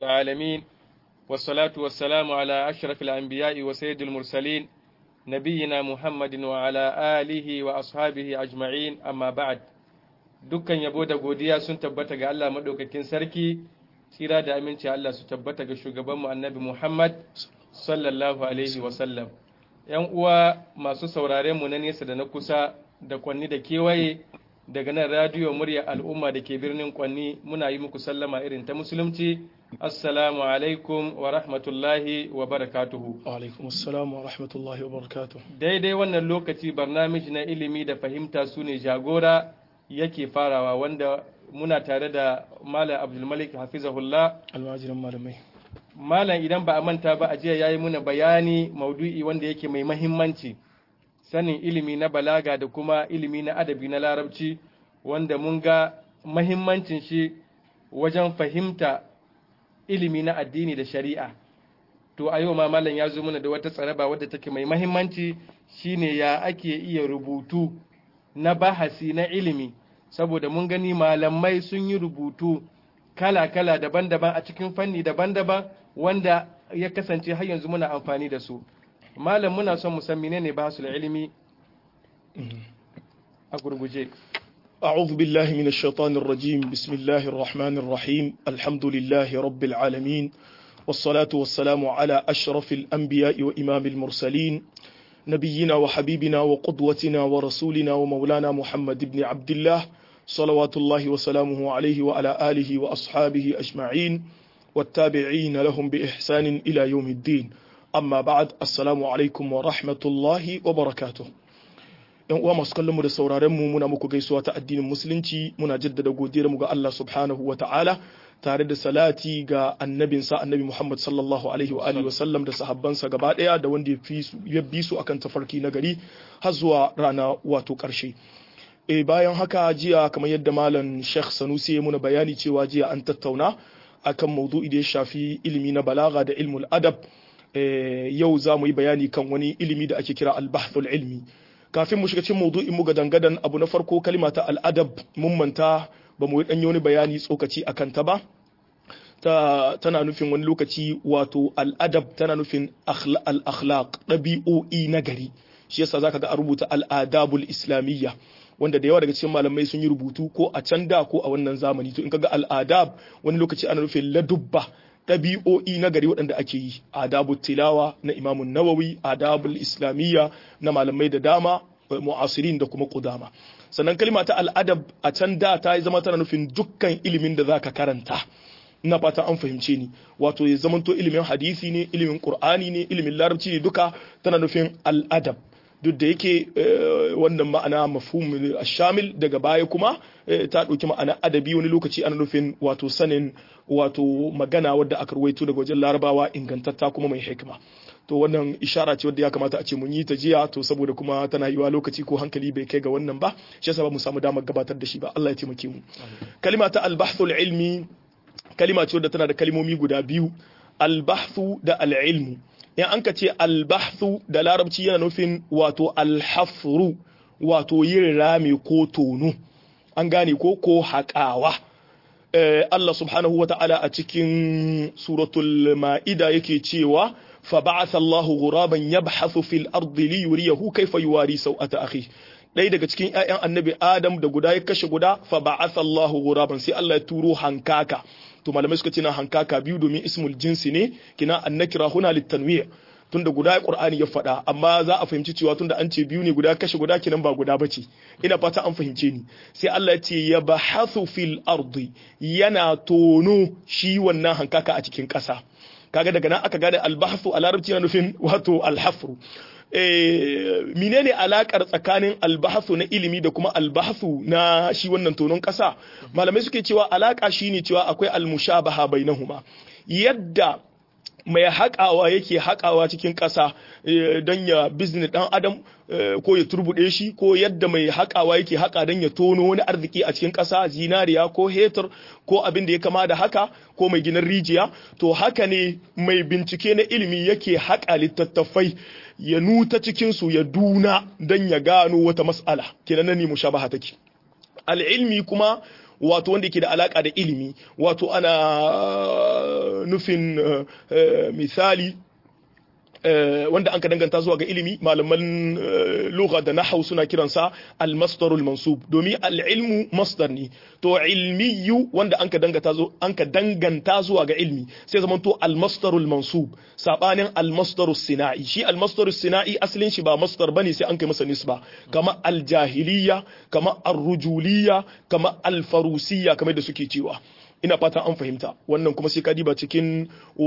العالمين والصلاة والسلام على أشرف الأنبياء وسيد المرسلين نبينا محمد وعلى آله وأصحابه أجمعين أما بعد dukkan yabo da godiya sun tabbata ga Allah maɗaukakin sarki tsira da aminci Allah su tabbata ga shugabanmu annabi Muhammad sallallahu alaihi wasallam ‘yan uwa masu sauraren mu na nesa da na kusa da kwanni da kewaye daga nan radiyo murya al'umma da ke birnin kwanni muna yi muku sallama irin ta musulunci assalamu alaikum wa rahmatullahi wa barakatuhu alaikum assalamu wa rahmatullahi wa barakatuhu daidai wannan lokaci barnamij na ilimi da fahimta su ne jagora yake farawa wanda muna tare da malam abdulmalik hafizahullah almajirin malamai malam idan ba a manta ba a jiya yayi muna bayani maudu'i wanda yake mai mahimmanci sanin ilimi na balaga da kuma ilimi na adabi na larabci wanda mun ga mahimmancin shi wajen fahimta ilimi na addini da shari'a to a yau ma malam ya zo mana da wata tsaraba wadda take mai mahimmanci shine ya ake iya rubutu na bahasi na ilimi saboda mun gani malamai sun yi rubutu kala-kala daban-daban a cikin fanni daban-daban wanda ya kasance har yanzu muna amfani da su malam muna son mu san menene bahasul ilimi a gurguje أعوذ بالله من الشيطان الرجيم بسم الله الرحمن الرحيم الحمد لله رب العالمين والصلاة والسلام على أشرف الأنبياء وإمام المرسلين نبينا وحبيبنا وقدوتنا ورسولنا ومولانا محمد بن عبد الله صلوات الله وسلامه عليه وعلى آله وأصحابه أجمعين والتابعين لهم بإحسان إلى يوم الدين amma ba'ad assalamu alaikum wa rahmatullahi wa barakatuh yan uwa masu kallon mu da sauraren mu muna muku gaisuwa ta addinin musulunci muna jaddada godiyar mu ga Allah subhanahu wa ta'ala tare da salati ga annabin sa annabi Muhammad sallallahu alaihi wa alihi wa sallam da sahabbansa gaba daya da wanda ya bi su akan tafarki na gari har zuwa rana wato karshe e bayan haka jiya kamar yadda malam Sheikh Sanusi ya muna bayani cewa jiya an tattauna akan maudu'i da ya shafi ilimi na balaga da ilmul adab yau za mu yi bayani kan wani ilimi da ake kira albahthul ilmi kafin mu shiga cikin maudu'in mu gadan abu na farko kalima ta al'adab mun manta ba mu yi wani bayani tsokaci akan ta ba ta tana nufin wani lokaci wato al'adab tana nufin al-akhlaq ɗabi'o'i na gari shi yasa zaka ga a rubuta al'adabul islamiyya wanda da yawa daga cikin malamai sun yi rubutu ko a can da ko a wannan zamani to in kaga al'adab wani lokaci ana nufin ladubba ɗabi'o'i na gari waɗanda ake yi adabu tilawa na imamun nawawi adabul islamiyya na malamai da dama mu'asirin da kuma kudama sannan kalma ta al'adab a can da ta zama tana nufin dukkan ilimin da zaka karanta ina fata an fahimce ni wato ya zamanto ilimin hadisi ne ilimin qur'ani ne ilimin larabci ne duka tana nufin al'adab duk da yake wannan ma'ana mafhum shamil daga baya kuma ta ɗauki ma'ana adabi wani lokaci ana nufin wato sanin wato magana wadda aka ruwaito daga wajen larabawa ingantatta kuma mai hikima to wannan ishara ce wadda ya kamata a ce mun yi ta jiya to saboda kuma tana yiwa lokaci ko hankali bai kai ga wannan ba shi yasa ba mu samu damar gabatar da shi ba Allah ya taimake mu kalima ta al-bahthul ilmi kalima ce wadda tana da kalmomi guda biyu al-bahthu da al-ilmu in an ka ce albahthu da larabci yana nufin wato alhafru wato yin rami ko tono an gane ko ko haƙawa Allah subhanahu wa ta'ala a cikin suratul ma'ida yake cewa fa ba'atha Allahu ghuraban yabhathu fil ardi li yuriyahu kayfa yuwari sawata akhi ɗaya daga cikin ƴaƴan annabi Adam da guda ya kashe guda fa ba'atha Allahu ghuraban sai Allah ya turo hankaka to malamai suka ce na hankaka biyu domin ismul jinsi ne kina annakira huna litanwi' tunda guda Qur'ani ya faɗa amma za a fahimci cewa tunda an ce biyu ne guda kashe guda kinan ba guda bace ina fata an fahimce ni sai Allah ya ce ya bahathu fil ardi yana tono shi wannan hankaka a cikin ƙasa kaga daga nan aka gane albahthu a larabci yana nufin wato alhafru menene alakar tsakanin albahathu na ilimi da kuma albahathu na shi wannan tonon ƙasa malamai suke cewa alaka shine cewa akwai almushabaha bainahuma yadda mai haƙawa yake haƙawa cikin ƙasa don ya bizne ɗan adam ko ya turbuɗe shi ko yadda mai haƙawa yake haƙa don ya tono wani arziki a cikin ƙasa zinariya ko hetur ko abin da ya kama da haka ko mai ginin rijiya to haka ne mai bincike na ilimi yake haƙa littattafai ya nuta cikinsu ya duna don ya gano wata mas'ala kenan nan ne mushabaha take al'ilmi kuma wato wanda yake da alaka da ilimi wato ana nufin misali wanda an ka danganta zuwa ga ilimi malaman lugha da nahau suna kiransa al-masdarul mansub domin al-ilmu masdar ne to ilmiyu wanda an ka danganta zo an ka danganta zuwa ga ilmi sai zaman to al-masdarul mansub sabanin al-masdarus sina'i shi al-masdarus sina'i asalin shi ba masdar bane sai an kai masa nisba kama al-jahiliya kama ar-rujuliyya kama al-farusiyya kamar da suke cewa ina fatan an fahimta wannan kuma sai ka diba cikin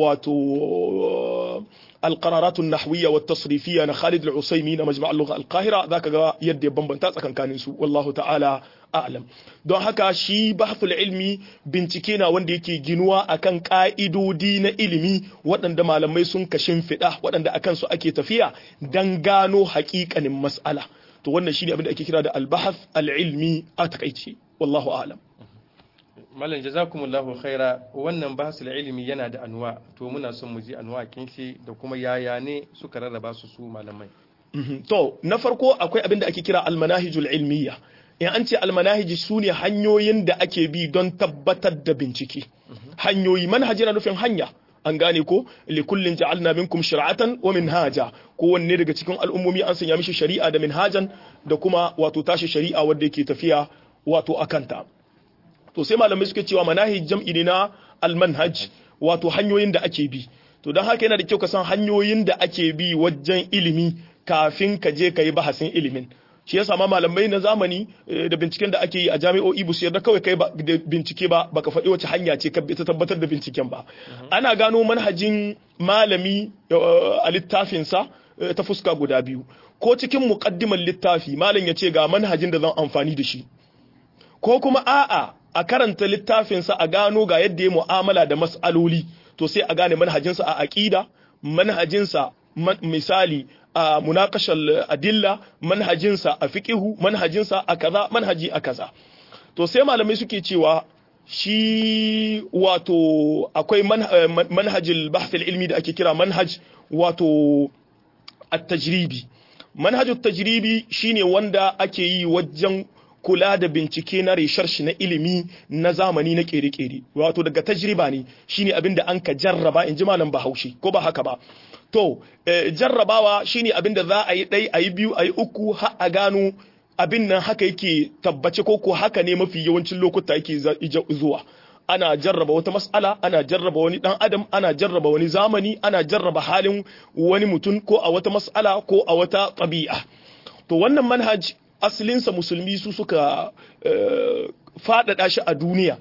wato القرارات النحوية والتصريفية أنا خالد العصيمي مجمع اللغة القاهرة ذاك يدي بمبنتا تسكن كان والله تعالى أعلم don haka shi bahthul ilmi bincike na wanda yake ginuwa akan ka'idodi na ilimi waɗanda malamai sun kashin fiɗa waɗanda akan su ake tafiya dan gano haƙiƙanin mas'ala to wannan shine abin da ake kira da al-bahth al-ilmi a takaice wallahu a'lam Malam jazakumullahu khaira wannan bahasul ilimi yana da anwa to muna son mu ji anwa shi da kuma yaya ne suka rarraba su su malamai. To na farko akwai abin da ake kira almanahijul ilmiya. In an ce almanahiji su ne hanyoyin da ake bi don tabbatar da bincike. Hanyoyi manhaji na nufin hanya. An gane ko likullin ja'alna minkum shir'atan wa minhaja kowanne daga cikin al'ummomi an sanya mishi shari'a da minhajan da kuma wato tashi shari'a wanda yake tafiya wato akanta. to sai malamai suke cewa manahij jam'i ne na almanhaj wato hanyoyin da ake bi to don haka yana da kyau ka san hanyoyin da ake bi wajen ilimi kafin ka je ka yi bahasin ilimin shi yasa ma malamai na zamani da binciken da ake yi a jami'o'i bu su yarda kawai kai da bincike ba baka faɗi wace hanya ce ka ta tabbatar da binciken ba ana gano manhajin malami a littafinsa ta fuska guda biyu ko cikin muqaddimar littafi malam ya ce ga manhajin da zan amfani da shi ko kuma a'a a karanta littafinsa a gano ga yadda ya mu'amala da mas'aloli to sai a gane manhajinsa a aqida manhajinsa misali a munakashal adilla manhajinsa a fiqihu manhajinsa a kaza manhaji a kaza to sai malamai suke cewa shi wato akwai manhajil bahth ilmi da ake kira manhaj wato at-tajribi manhajut tajribi shine wanda ake yi wajen kula da bincike na resharshi na ilimi na zamani na kere-kere wato daga tajriba ne shine abin da an ka jarraba in ji malam bahaushe ko ba haka ba to jarrabawa shine abin da za a yi ɗai a yi biyu a yi uku har a gano abin nan haka yake tabbace ko ko haka ne mafi yawancin lokuta yake zuwa ana jarraba wata mas'ala ana jarraba wani dan adam ana jarraba wani zamani ana jarraba halin wani mutum ko a wata mas'ala ko a wata ɗabi'a to wannan manhaj asalinsa musulmi su suka faɗaɗa shi a duniya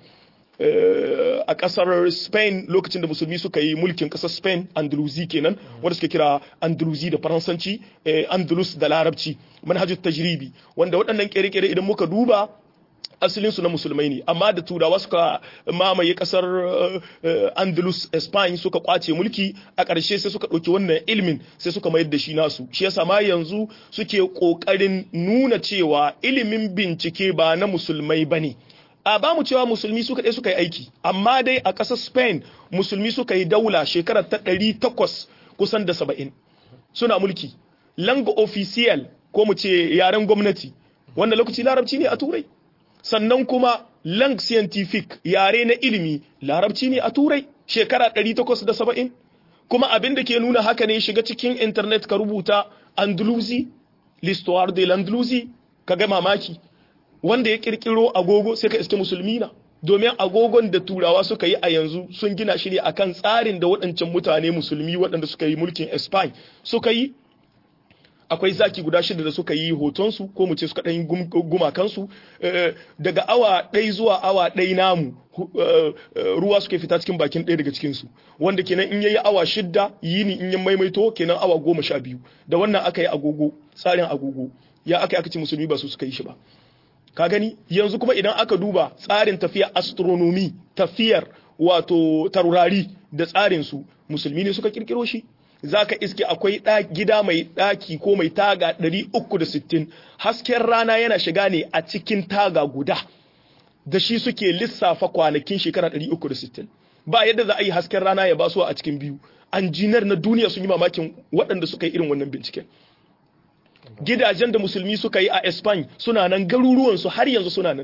a ƙasar spain lokacin da musulmi suka yi mulkin ƙasar spain andalusi kenan wanda suka kira andalusi da faransanci andalus da larabci manhajut tajribi wanda waɗannan ƙere-ƙere idan muka duba asalinsu na musulmai ne amma da turawa suka mamaye kasar andalus spain suka kwace mulki a ƙarshe sai suka ɗauki wannan ilimin sai suka mayar da shi nasu shi yasa ma yanzu suke ƙoƙarin nuna cewa ilimin bincike ba na musulmai ba ne a ba mu cewa musulmi suka ɗaya suka yi aiki amma dai a ƙasar spain musulmi suka yi daula shekarar ta ɗari takwas kusan da saba'in suna mulki langa official ko mu ce yaren gwamnati wannan lokaci larabci ne a turai sannan kuma lang scientific yare na ilimi larabci ne a turai shekara 870 kuma abin da ke nuna haka ne shiga cikin internet ka rubuta andalusi l'histoire de l'andalusi ka ga mamaki wanda ya kirkiro agogo sai ka iske musulmi na domin agogon da turawa suka yi a yanzu sun gina shi ne akan tsarin da waɗancan mutane musulmi waɗanda suka yi mulkin Spain suka yi akwai zaki guda shida da suka yi hotonsu ko mu ce suka ɗan gumakansu daga awa ɗai zuwa awa ɗai namu ruwa suke fita cikin bakin ɗaya daga cikinsu wanda kenan in yayi awa shidda yini in ya maimaito kenan awa goma sha biyu da wannan aka yi agogo tsarin agogo ya aka yi aka ce musulmi ba su suka yi shi ba ka gani yanzu kuma idan aka duba tsarin tafiyar astronomy tafiyar wato taurari da tsarinsu musulmi ne suka kirkiro shi za ka iske akwai gida mai ɗaki ko mai taga 360 hasken rana yana shiga ne a cikin taga guda da shi suke lissafa kwanakin shekara 360 ba yadda za a yi hasken rana ya basu a cikin biyu anjinar na duniya sun yi mamakin waɗanda suka yi irin wannan binciken gidajen da musulmi suka yi a Spain suna nan garuruwansu har yanzu suna nan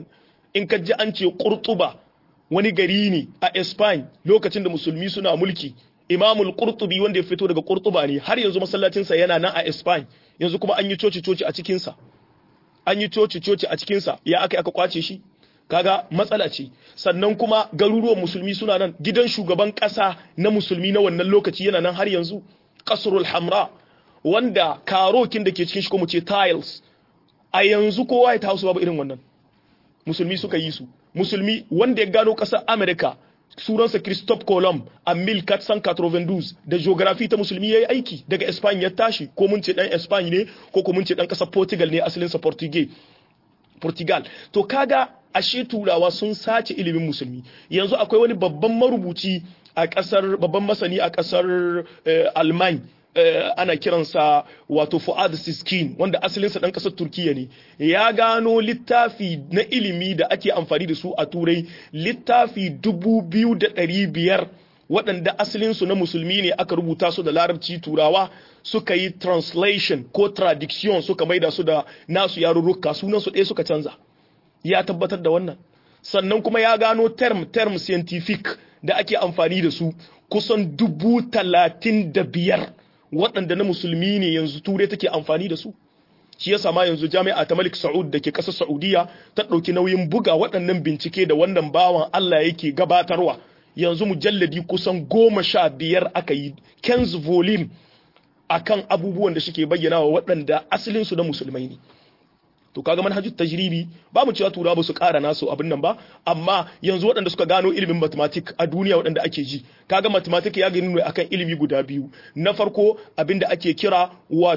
in ka ji an ce qurtuba wani gari ne a Spain lokacin da musulmi suna mulki imamul qurtubi wanda ya fito daga qurtuba ne har yanzu masallacinsa yana nan a Spain yanzu kuma an yi coci coci a cikinsa an yi coci coci a cikinsa ya aka aka kwace shi kaga matsala ce sannan kuma garuruwan musulmi suna nan gidan shugaban kasa na musulmi na wannan lokaci yana nan har yanzu kasrul hamra wanda karokin da ke cikin shi ko mu ce tiles a yanzu ko white house babu irin wannan musulmi suka yi su musulmi wanda ya gano kasar america sunansa Christophe Colomb a 1492 da geography ta musulmi yayi aiki daga Espagne ya tashi ko mun ce dan Espagne ne ko ko mun ce dan kasar Portugal ne asalinsa Portugal Portugal to kaga ashe turawa sun sace ilimin musulmi yanzu akwai wani babban marubuci a kasar babban masani a kasar Alman ana kiransa wato Fuad Siskin wanda asalinsa dan kasar Turkiya ne ya gano littafi na ilimi da ake amfani da su a turai littafi dubu biyu da ɗari biyar waɗanda asalinsu na musulmi ne aka rubuta su da larabci turawa suka yi translation ko traduction suka maida su da nasu yarurruka sunansu ɗaya suka canza ya tabbatar da wannan sannan kuma ya gano term term scientific da ake amfani da su kusan dubu talatin da biyar waɗanda na musulmi ne yanzu turai take amfani da su shi yasa ma yanzu jami'a ta Malik Saud da ke ƙasar Saudiya ta ɗauki nauyin buga waɗannan bincike da wannan bawan Allah yake gabatarwa yanzu mujalladi kusan goma sha biyar aka yi Ken's volume akan abubuwan da suke bayyana wa waɗanda asalinsu na musulmai ne to kaga manhajut tajribi ba mu cewa turawa ba su ƙara nasu abin nan ba amma yanzu waɗanda suka gano ilimin mathematics a duniya waɗanda ake ji kaga mathematics ya gani ne akan ilimi guda biyu na farko abin da ake kira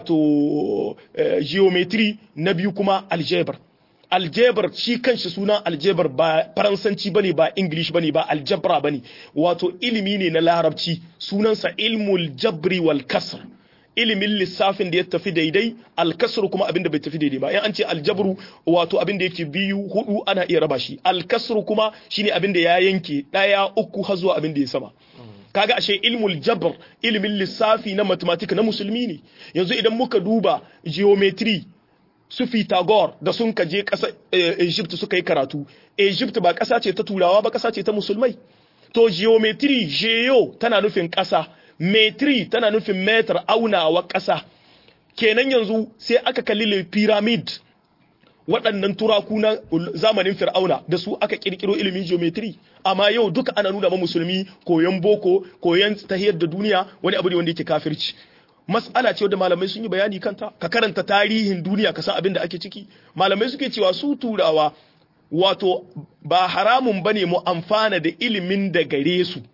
wato geometry na biyu kuma algebra algebra shi kanshi sunan algebra ba faransanci bane ba english bane ba aljabra bane wato ilimi ne na larabci sunansa ilmul jabri wal kasr ilimin lissafin da ya tafi daidai alkasru kuma abin da bai tafi daidai ba in an ce aljabru wato abin da yake biyu hudu ana iya raba shi alkasru kuma shine abin da ya yanke daya uku har zuwa abin da ya sama kaga ashe ilmul jabr ilimin lissafi na mathematics na musulmi ne yanzu idan muka duba geometry su Pythagore da sun kaje ƙasa Egypt suka yi karatu Egypt ba ƙasa ce ta turawa ba ƙasa ce ta musulmai to geometry geo tana nufin ƙasa metri tana nufin metar aunawa ƙasa kenan yanzu sai aka kalli le pyramid waɗannan turaku na zamanin fir'auna da su aka kirkiro ilimin geometry amma yau duka ana nuna ma musulmi koyon boko koyon tahiyar da duniya wani abu ne wanda yake kafirci mas'ala ce wadda malamai sun yi bayani kanta ka karanta tarihin duniya ka san abin da ake ciki malamai suke cewa su turawa wato ba haramun bane mu amfana da ilimin da gare su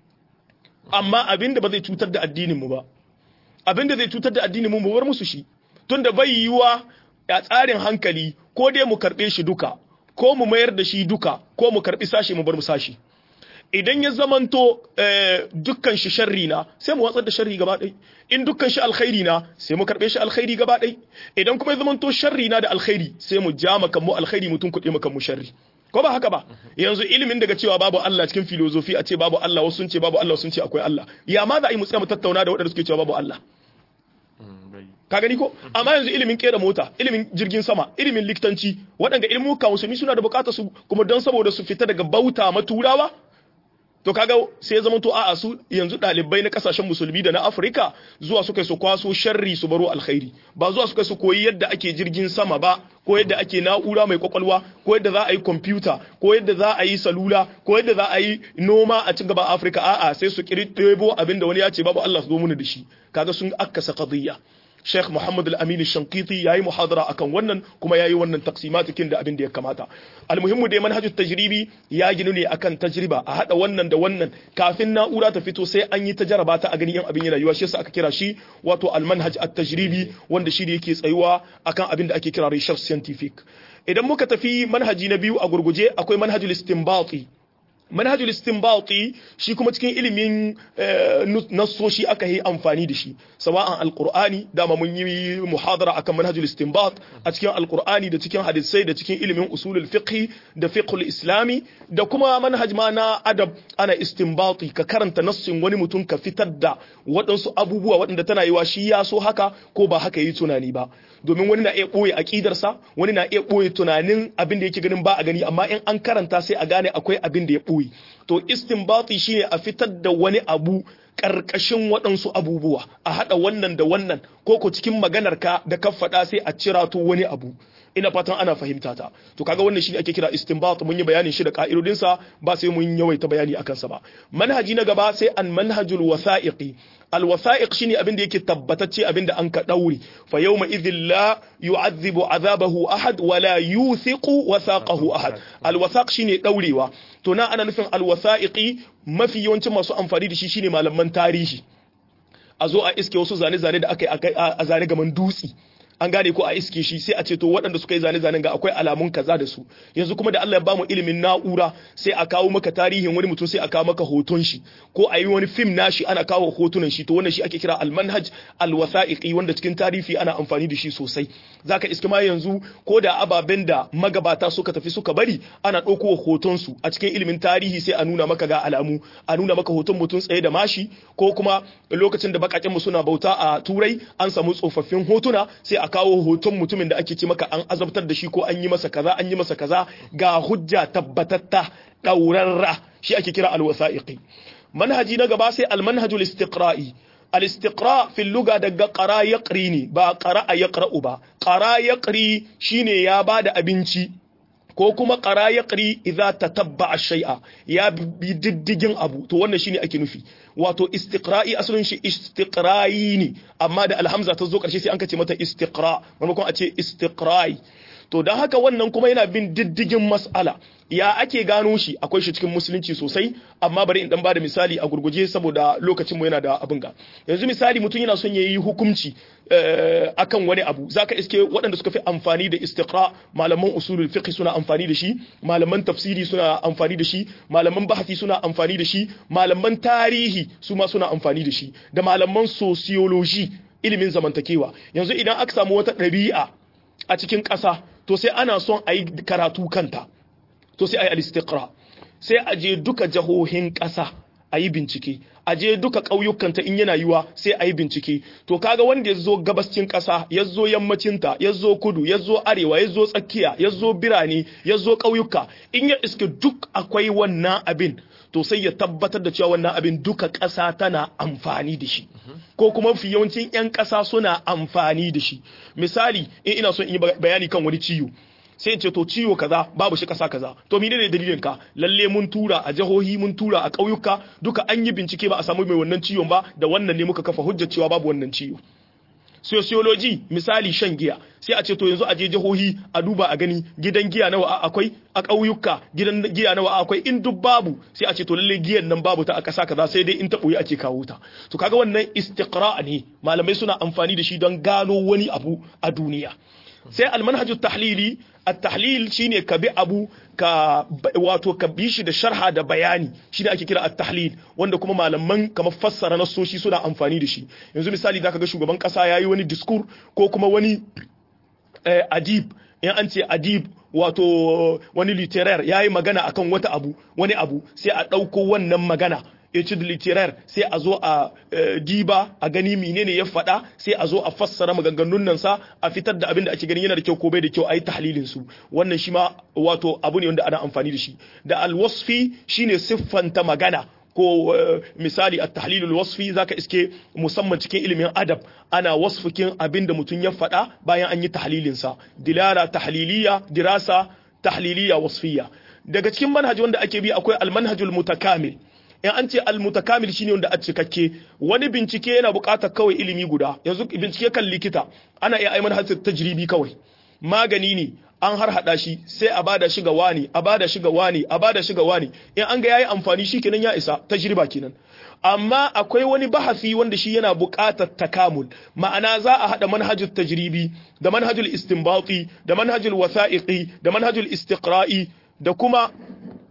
amma abinda ba zai cutar da addinin mu ba abinda zai cutar da addinin mu mu bar musu shi tunda bai yiwa a tsarin hankali ko dai mu karbe shi duka ko mu mayar da shi duka ko mu karbi sashi mu bar mu sashi idan ya zamanto dukkan shi sharri na sai mu watsar da sharri gaba ɗai in dukkan shi alkhairi na sai mu karbe shi alkhairi gaba ɗai idan kuma ya zamanto sharri na da alkhairi sai mu ja makan mu alkhairi mutum kuɗe makan mu sharri ko ba haka ba yanzu ilimin daga cewa babu Allah cikin filozofi a ce babu Allah wasu sun ce babu Allah sun ce akwai Allah ya ma za a yi mu tsaya mu tattauna da waɗanda suke cewa babu Allah ka gani ko amma yanzu ilimin kera mota ilimin jirgin sama ilimin likitanci waɗanda ilmuka musulmi suna da bukatar su kuma don saboda su fita daga bauta maturawa to kaga sai ya zama to a'a su yanzu dalibai na kasashen musulmi da na Afirka zuwa suka su kwaso sharri su baro alkhairi ba zuwa suka su koyi yadda ake jirgin sama ba ko yadda ake na'ura mai kwakwalwa ko yadda za a yi kwamfuta ko yadda za a yi salula ko yadda za a yi noma a cikin gaban Afirka a'a sai su kiri ɗebo abinda wani ya ce babu Allah su zo mana da shi kaga sun akkasa qadiyya Sheikh Muhammad Al-Amin Shankiti yayi muhadara akan wannan kuma yayi wannan taqsimatikin da abin da ya kamata. Almuhimmu dai manhajut tajribi ya ginu ne akan tajriba a hada wannan da wannan kafin na'ura ta fito sai an yi tajaraba ta a gani yan abin yana yiwa shi yasa aka kira shi wato al-manhaj at-tajribi wanda shi ne yake tsayuwa akan abin da ake kira research scientific. Idan muka tafi manhaji na biyu a gurguje akwai manhajul istinbati manhajul istinbati shi kuma cikin ilimin nassoshi aka yi amfani da shi sawa'an alqur'ani dama mun yi muhadara akan manhajul istinbat a cikin alqur'ani da cikin hadisai da cikin ilimin usulul fiqh da fiqhul islami da kuma manhaj ma na adab ana istinbati ka karanta nassin wani mutum ka fitar da waɗansu abubuwa waɗanda tana yiwa shi ya so haka ko ba haka yi tunani ba domin wani na iya ɓoye aƙidarsa wani na iya ɓoye tunanin abin da yake ganin ba a gani amma in an karanta sai a gane akwai abin da ya ɓoye to istinbati shine a fitar da wani abu ƙarƙashin waɗansu abubuwa a haɗa wannan da wannan ko ko cikin maganar ka da ka faɗa sai a cira to wani abu ina fatan ana fahimta ta to kaga wannan shine ake kira istinbat mun yi bayanin shi da ka'idodin sa ba sai mun yawaita bayani akan sa ba manhaji na gaba sai an manhajul wasa'iqi al wasa'iq shine abin da yake tabbatacce abin da an ka daure fa yawma idhil la yu'adhibu azabahu ahad wa la yuthiqu wasaqahu ahad al wasaq shine daurewa to na ana nufin al wasa'iqi mafi yawancin masu amfani da shi shine malaman tarihi a zo a iske wasu zane-zane da aka yi a zane gaman dutsi an gane ko a iske shi sai a ce to waɗanda suka yi zane-zanen ga akwai alamun kaza da su yanzu kuma da Allah ya bamu ilimin na'ura sai a kawo maka tarihin wani mutum sai a kawo maka hoton shi ko a yi wani fim nashi ana kawo hotunan shi to wannan shi ake kira almanhaj alwasa'iqi wanda cikin tarihi ana amfani da shi sosai zaka iske ma yanzu ko da ababen da magabata suka tafi suka bari ana ɗauko hoton su a cikin ilimin tarihi sai a nuna maka ga alamu a nuna maka hoton mutum tsaye da mashi ko kuma lokacin da bakaken mu suna bauta a turai an samu tsofaffin hotuna sai a kawo hoton mutumin da ake ce maka an azabtar da shi ko an yi masa kaza an yi masa kaza ga hujja tabbatatta ɗaurarra shi ake kira alwasa'iqi manhaji na gaba sai almanhajul istiqra'i al-istiqra fi lugha daga qara yaqri ne ba qara'a yaqra'u ba qara yaqri shine ya bada abinci ko kuma qara yaqri idza tatabba shay'a ya bi diddigin abu to wannan shine ake nufi wato istiqra'i asalin shi istiqra'i ne amma da alhamza ta zo karshe sai an kace mata istiqra maimakon a ce istiqra'i to don haka wannan kuma yana bin diddigin mas'ala ya ake gano shi akwai shi cikin musulunci sosai amma bari in dan bada misali a gurguje saboda lokacin mu yana da abin ga yanzu misali mutum yana son yayi hukunci akan wani abu zaka iske waɗanda suka fi amfani da istiqra malaman usulul fiqh suna amfani da shi malaman tafsiri suna amfani da shi malaman bahasi suna amfani da shi malaman tarihi su ma suna amfani da shi da malaman sociology ilimin zamantakewa yanzu idan aka samu wata ɗabi'a a cikin ƙasa to sai ana son a yi karatu kanta to sai a yi alistiqra sai a je duka jahohin ƙasa a yi bincike a je duka ƙauyukanta in yana yiwa sai a yi bincike to kaga wanda ya zo gabascin ƙasa ya zo yammacinta ya zo kudu ya zo arewa ya zo tsakiya ya zo birane ya zo ƙauyuka in ya iske duk akwai wannan abin to sai ya tabbatar da cewa wannan abin duka ƙasa tana amfani da shi ko kuma fi yawancin 'yan ƙasa suna amfani da shi misali in ina son in yi bayani kan wani ciwo sai ce to ciwo kaza babu shi kasa kaza to menene dalilin ka lalle mun tura a jihohi mun tura a ƙauyuka duka an yi bincike ba a samu mai wannan ciwon ba da wannan ne muka kafa hujjar cewa babu wannan ciwo sociology misali shan giya sai a ce to yanzu a je jihohi a duba a gani gidan giya nawa akwai a ƙauyuka gidan giya nawa akwai in duk babu sai a ce to lalle giyan nan babu ta a ƙasa kaza sai dai in ta ɓoye ake kawo ta to kaga wannan istiqra ne malamai suna amfani da shi don gano wani abu a duniya sai almanhajut tahlili at-tahlil shine ka bi abu ka wato ka bi shi da sharha da bayani shine ake kira at-tahlil wanda kuma malaman kamar fassara nasoshi suna amfani da shi yanzu misali zaka ga shugaban kasa yayi wani discours ko kuma wani eh, adib in an ce adib wato wani literaire yayi magana akan wata abu wani abu sai a ɗauko wannan magana etude literaire sai a zo a diba a gani menene ya faɗa sai a zo a fassara maganganun nan sa a fitar da abin da ake gani yana da kyau ko bai da kyau a yi tahlilin su wannan shi ma wato abu ne wanda ana amfani da shi da alwasfi shine siffanta magana ko misali a tahlilul wasfi zaka iske musamman cikin ilimin adab ana wasfukin abin da mutum ya faɗa bayan an yi tahlilin sa dilala tahliliya dirasa tahliliya wasfiya daga cikin manhaji wanda ake bi akwai almanhajul mutakamil in an ce almutakamil shine wanda a cikakke wani bincike yana buƙatar kawai ilimi guda yanzu bincike kan likita ana iya aiman hasir tajribi kawai magani ne an har hada shi sai a bada shi ga wani a bada shi ga wani a bada shi ga wani in an ga yayi amfani shi kenan ya isa tajriba kenan amma akwai wani bahasi wanda shi yana buƙatar takamul ma'ana za a hada manhajul tajribi da manhajul istinbati da manhajul wasa'iqi da manhajul istiqra'i da kuma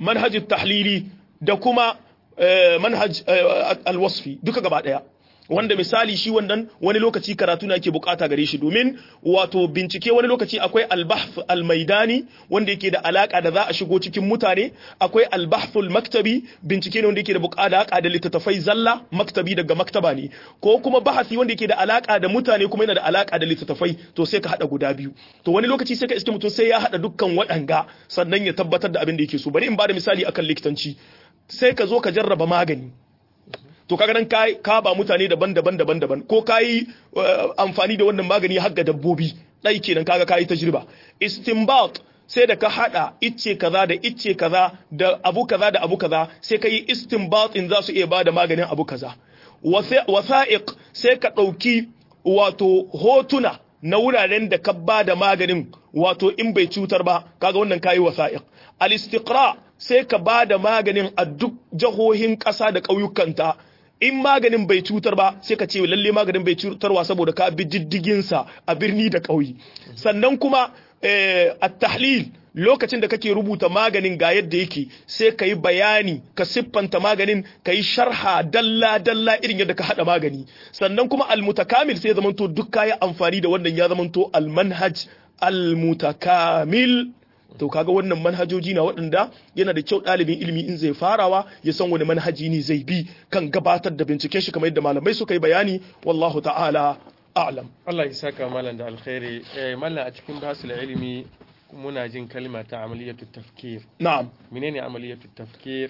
manhaj tahlili da kuma manhaj alwasfi duka gaba daya wanda misali shi wannan wani lokaci karatu na yake bukata gare shi domin wato bincike wani lokaci akwai albahf almaidani wanda yake da alaka da za a shigo cikin mutane akwai albahful maktabi bincike ne wanda yake da bukata da littattafai zalla maktabi daga maktaba ne ko kuma bahasi wanda yake da alaka da mutane kuma yana da alaka da littattafai to sai ka hada guda biyu to wani lokaci sai ka iske mutum sai ya hada dukkan waɗanga sannan ya tabbatar da abin da yake so bari in ba da misali akan likitanci sai ka zo ka jarraba magani to kaga nan ka ba mutane daban-daban daban-daban ko kayi amfani da wannan magani har ga dabbobi dai kenan kaga kayi tajriba istinbat sai da ka hada icce kaza da icce kaza da abu kaza da abu kaza sai ka yi istinbat in za su iya bada maganin abu kaza wasa'iq sai ka dauki wato hotuna na wuraren da ka bada maganin wato in bai cutar ba kaga wannan kayi wasa'iq al-istiqra sai ka bada maganin a duk jahohin ƙasa da ƙauyukanta in maganin bai cutar ba sai ka ce lalle maganin bai cutarwa saboda ka bi diddiginsa a birni da ƙauye sannan kuma a tahlil lokacin da kake rubuta maganin ga yadda yake sai ka yi bayani ka siffanta maganin ka yi sharha dalla dalla irin yadda ka haɗa magani sannan kuma almutakamil sai ya zamanto duk kayi amfani da wannan ya zamanto almanhaj almutakamil to kaga wannan manhajoji na waɗanda yana da kyau ɗalibin ilimi in zai farawa ya san wani manhaji ne zai bi kan gabatar da binciken shi kamar yadda malamai suka yi bayani wallahu ta'ala a'lam Allah ya saka malam da alkhairi eh mallam a cikin basul ilimi muna jin kalma ta amaliyatu tafkir na'am menene amaliyatu tafkir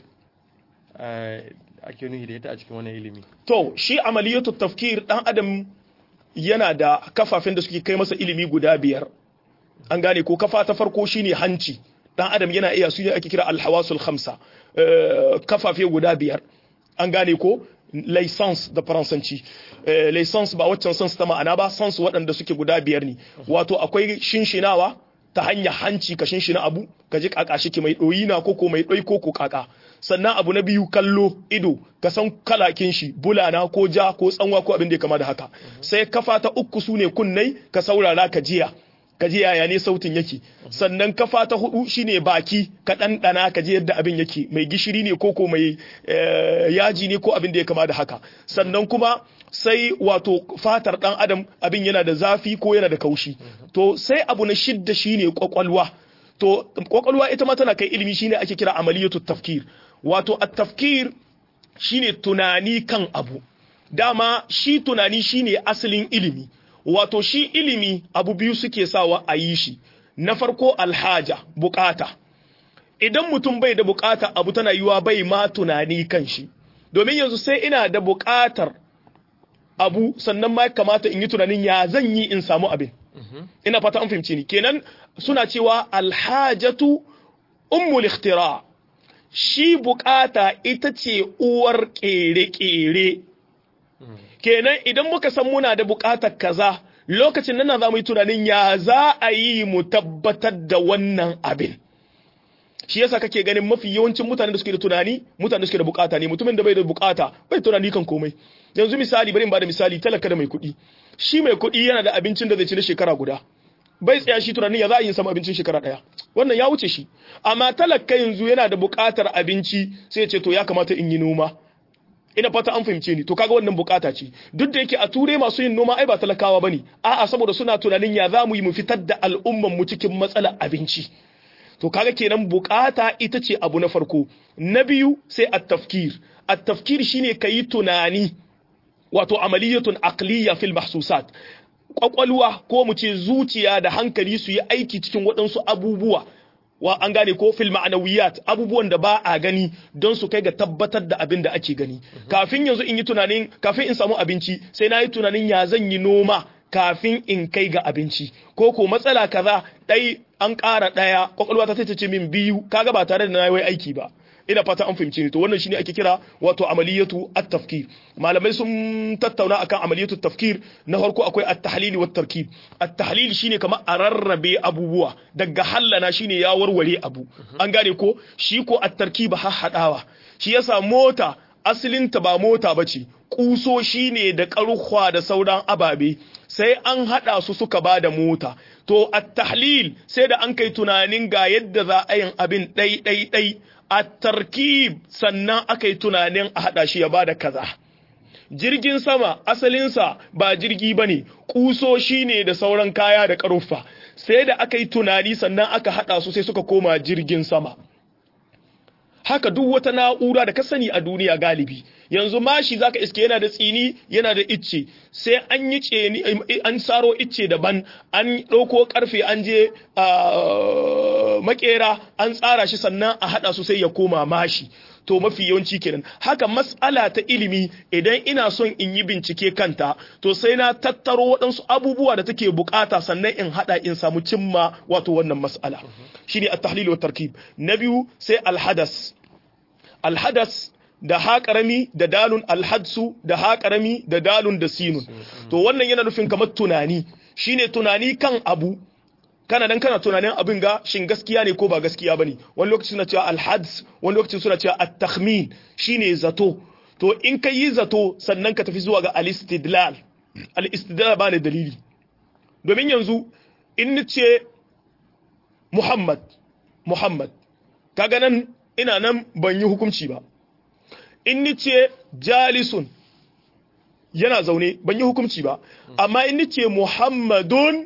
ake nuhi da ita a cikin wannan ilimi to shi amaliyatu tafkir dan adam yana da kafafen da suke kai masa ilimi guda biyar an gane ko kafa ta farko shine hanci dan adam yana iya su ne ake kira alhawasul khamsa kafafe guda biyar an gane ko license da faransanci license ba waccan sans ta ma'ana ba sans waɗanda suke guda biyar ne wato akwai shinshinawa ta hanyar hanci ka shinshina abu ka ji kaka shi mai ɗoyi na koko mai ɗoi koko kaka sannan abu na biyu kallo ido ka san kalakin shi bulana ko ja ko tsanwa ko abin da ya kama da haka sai kafa ta uku su ne kunnai ka saurara ka jiya ka ji yaya ne sautin yake sannan kafa ta hudu shine baki ka ɗanɗana ka ji yadda abin yake mai gishiri ne ko ko mai yaji ne ko abin da ya kama da haka sannan kuma sai wato fatar ɗan adam abin yana da zafi ko yana da kaushi to sai abu na shidda shine kwakwalwa to kwakwalwa ita ma tana kai ilimi shine ake kira amaliyatu tafkir wato at-tafkir shine tunani kan abu dama shi tunani shine asalin ilimi wato shi ilimi abu biyu suke sawa a yi shi na farko alhaja bukata idan mutum bai da bukata abu tana yiwa bai ma tunani kan shi domin yanzu sai ina da bukatar abu sannan ma kamata in yi tunanin ya zan yi in samu abin ina fata an fahimci ni kenan suna cewa alhajatu ummul ikhtira shi bukata ita ce uwar kere-kere kenan idan muka san muna da bukatar kaza lokacin nan za mu yi tunanin ya za a yi mu tabbatar da wannan abin shi yasa kake ganin mafi yawancin mutane da suke da tunani mutane da suke da bukata ne mutumin da bai da bukata bai tunani kan komai yanzu misali bari in bada misali talaka da mai kuɗi shi mai kuɗi yana da abincin da zai ci na shekara guda bai tsaya shi tunanin ya za a yi samu abincin shekara ɗaya wannan ya wuce shi amma talaka yanzu yana da bukatar abinci sai ya ce to ya kamata in yi noma ina fata an fahimce ni to kaga wannan bukata ce duk da yake a ture masu yin noma ai ba talakawa bane a'a saboda suna tunanin ya za mu yi mu fitar da al'umman mu cikin matsalar abinci to kaga kenan bukata ita ce abu na farko na biyu sai at-tafkir at-tafkir shine kayi tunani wato amaliyatun aqliya fil mahsusat kwakwalwa ko mu ce zuciya da hankali su yi aiki cikin waɗansu abubuwa wa an gane ko fil ma'anawiyat abubuwan da ba a gani don su kai ga tabbatar da abin da ake gani kafin yanzu in yi tunanin kafin in samu abinci sai na yi tunanin ya zan yi noma kafin in kai ga abinci ko ko matsala kaza dai an ƙara ɗaya kwakwalwa ta ce min biyu kaga ba tare da na yi aiki ba ina fata an fahimci ni to wannan shine ake kira wato amaliyatu at-tafkir malamai sun tattauna akan amaliyatu tafkir na farko akwai at-tahlil wa tarkib at-tahlil shine kamar a rarrabe abubuwa daga hallana shine ya warware abu an gane ko shi ko at-tarkib hahadawa shi yasa mota asalinta ba mota ba ce ƙusoshi ne da ƙarhuwa da sauran ababe sai an haɗa su suka ba da mota to a tahlil sai da an kai tunanin ga yadda za a yin abin ɗai ɗai ɗai a tarkib sannan aka yi tunanin a haɗa shi ya ba da kaza jirgin sama asalinsa ba jirgi ba ne ƙusoshi ne da sauran kaya da ƙaruffa sai da aka yi tunani sannan aka haɗa su sai suka koma jirgin sama haka duk wata na'ura da ka sani a duniya galibi yanzu mashi zaka iske yana da tsini yana da icce sai an yi tseni an saro icce daban an ɗauko karfe an je makera an tsara shi sannan a haɗa su sai ya koma mashi to mafi yawanci kenan haka mas'ala ta ilimi idan ina son in yi bincike kanta to sai na tattaro waɗansu abubuwa da take bukata sannan in hada in samu cimma wato wannan mas'ala shine at-tahlil wa tarkib na biyu sai al-hadas al-hadas da ha karami da dalun alhadsu da ha karami da dalun da sinun to wannan yana nufin kamar tunani shine tunani kan abu kana dan kana tunanin abin ga shin gaskiya ne ko ba gaskiya bane wani lokaci suna cewa alhads wani lokaci suna cewa at-takhmin shine zato to in ka yi zato sannan ka tafi zuwa ga al-istidlal al-istidlal ba ne dalili domin yanzu in ni ce Muhammad Muhammad kaga nan ina nan ban yi hukunci ba in ni ce jalisun yana zaune ban yi hukunci ba amma in ni ce Muhammadun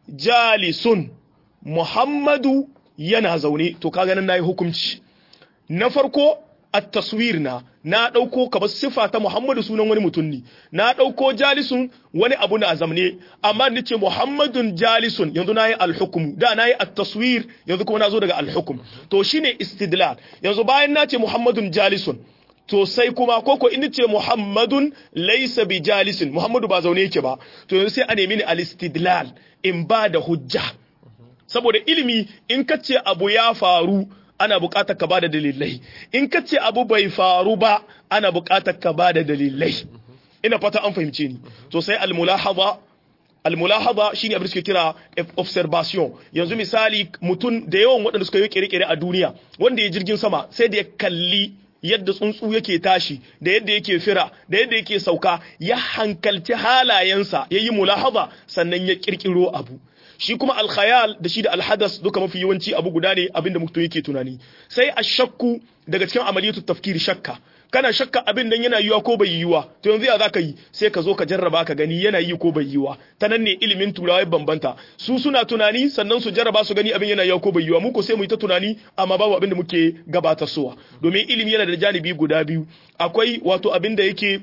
jalisun Muhammadu yana zaune to kaga nan nayi hukunci na farko at-taswir na na dauko kamar sifa ta Muhammadu sunan wani mutum ne na dauko jalisun wani abu na zamne amma nace Muhammadun jalisun yanzu nayi al-hukm da nayi at-taswir yanzu kuma nazo daga al-hukm to shine istidlal yanzu bayan nace Muhammadun jalisun to sai kuma koko in ce Muhammadun laysa bi jalisin Muhammadu ba zaune yake ba to yanzu sai a nemi ni al-istidlal in ba da hujja saboda ilimi in ka ce abu ya faru ana buƙatar ka ba da dalilai in ka ce abu bai faru ba ana buƙatar ka ba da dalilai ina fata an fahimce ni to sai al-mulahaba al-mulahaba shine abin da suke kira observation yanzu misali mutum da yawan waɗanda suka yi kere-kere a duniya wanda ya jirgin sama sai da ya kalli yadda tsuntsu yake tashi da yadda yake fira da yadda yake sauka ya hankalci halayensa ya yi mulahaba sannan ya kirkiro abu shi kuma alkhayal da shi da alhadas duka mafi yawanci abu guda ne abinda mutum yake tunani sai ashakku daga cikin amaliyatu tafkiri shakka kana shakka abin nan yana yiwa ko bai yiwa to yanzu ya zaka yi sai ka zo ka jarraba ka gani yana yi ko bai yiwa ta nan ne ilimin turawa bambanta su suna tunani sannan su jarraba su gani abin yana yiwa ko bai yiwa mu ko sai mu yi ta tunani amma babu abin da muke gabatarwa domin ilimi yana da janibi guda biyu akwai wato abin da yake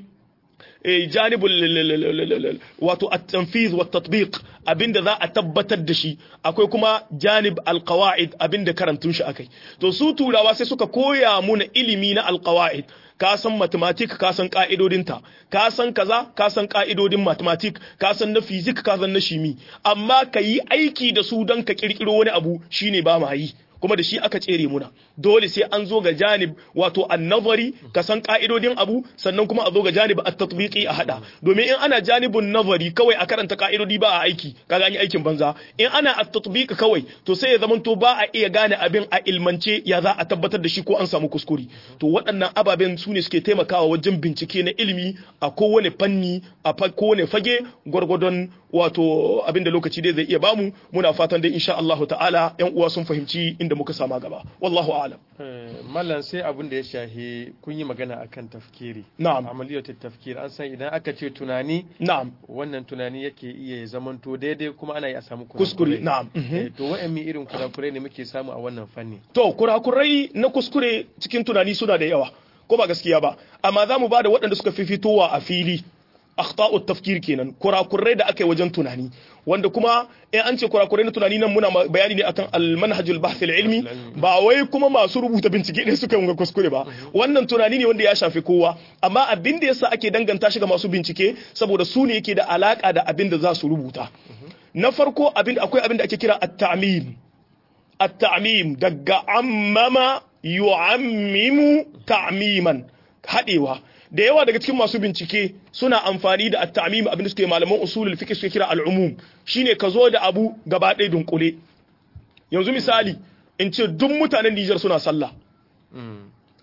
janibul wato at-tanfiz wa tatbiq abinda za a tabbatar da shi akwai kuma janib al-qawaid abinda karantun shi akai to su turawa sai suka koya muna ilimi na al-qawaid ka san mathematics ka san ka'idodinta ka san kaza ka san ka'idodin mathematics ka san na physics ka san na shimi amma ka yi aiki da su don ka kirkiro wani abu shine ba ma yi kuma da shi aka tsere muna dole sai an zo ga janib wato annazari ka san ka'idodin abu sannan kuma a zo ga janib at-tatbiqi a hada domin in ana janibun nazari kawai a karanta ka'idodi ba a aiki kaga an yi aikin banza in ana at-tatbiq kawai to sai ya zamanto ba a iya gane abin a ilmance ya za a tabbatar da shi ko an samu kuskure to waɗannan ababen su ne suke taimakawa wajen bincike na ilimi a kowane fanni a kowane fage gwargwadon wato abin da lokaci dai zai iya bamu muna fatan dai insha Allah ta'ala yan uwa sun fahimci inda muka sama gaba wallahu a'lam mallan sai abin da ya shahi kun yi magana akan tafkiri na'am amaliyatu tafkir an san idan aka ce tunani na'am wannan tunani yake iya zamanto daidai kuma ana iya samu kuskure na'am to wa'anne irin kurakurai ne muke samu a wannan fanni to kurakurai na kuskure cikin tunani suna da yawa ko ba gaskiya ba amma za mu ba da waɗanda suka fi fitowa a fili akhta'u tafkir kenan kurakurai da aka yi wajen tunani wanda kuma in an ce kurakurai na tunani nan muna bayani ne akan al-manhajul bahth ilmi ba wai kuma masu rubuta bincike ne suka yi kuskure ba wannan tunani ne wanda ya shafi kowa amma abin da yasa ake danganta shi ga masu bincike saboda su ne yake da alaka da abin da za su rubuta na farko abin akwai abin da ake kira at-ta'mim at-ta'mim daga ammama yu'ammimu ta'miman hadewa da yawa daga cikin masu bincike suna amfani da at-ta'mim abin da suke malaman usulul fiqh suke kira al-umum shine ka zo da abu gaba ɗaya dunkule yanzu misali in ce duk mutanen Niger suna sallah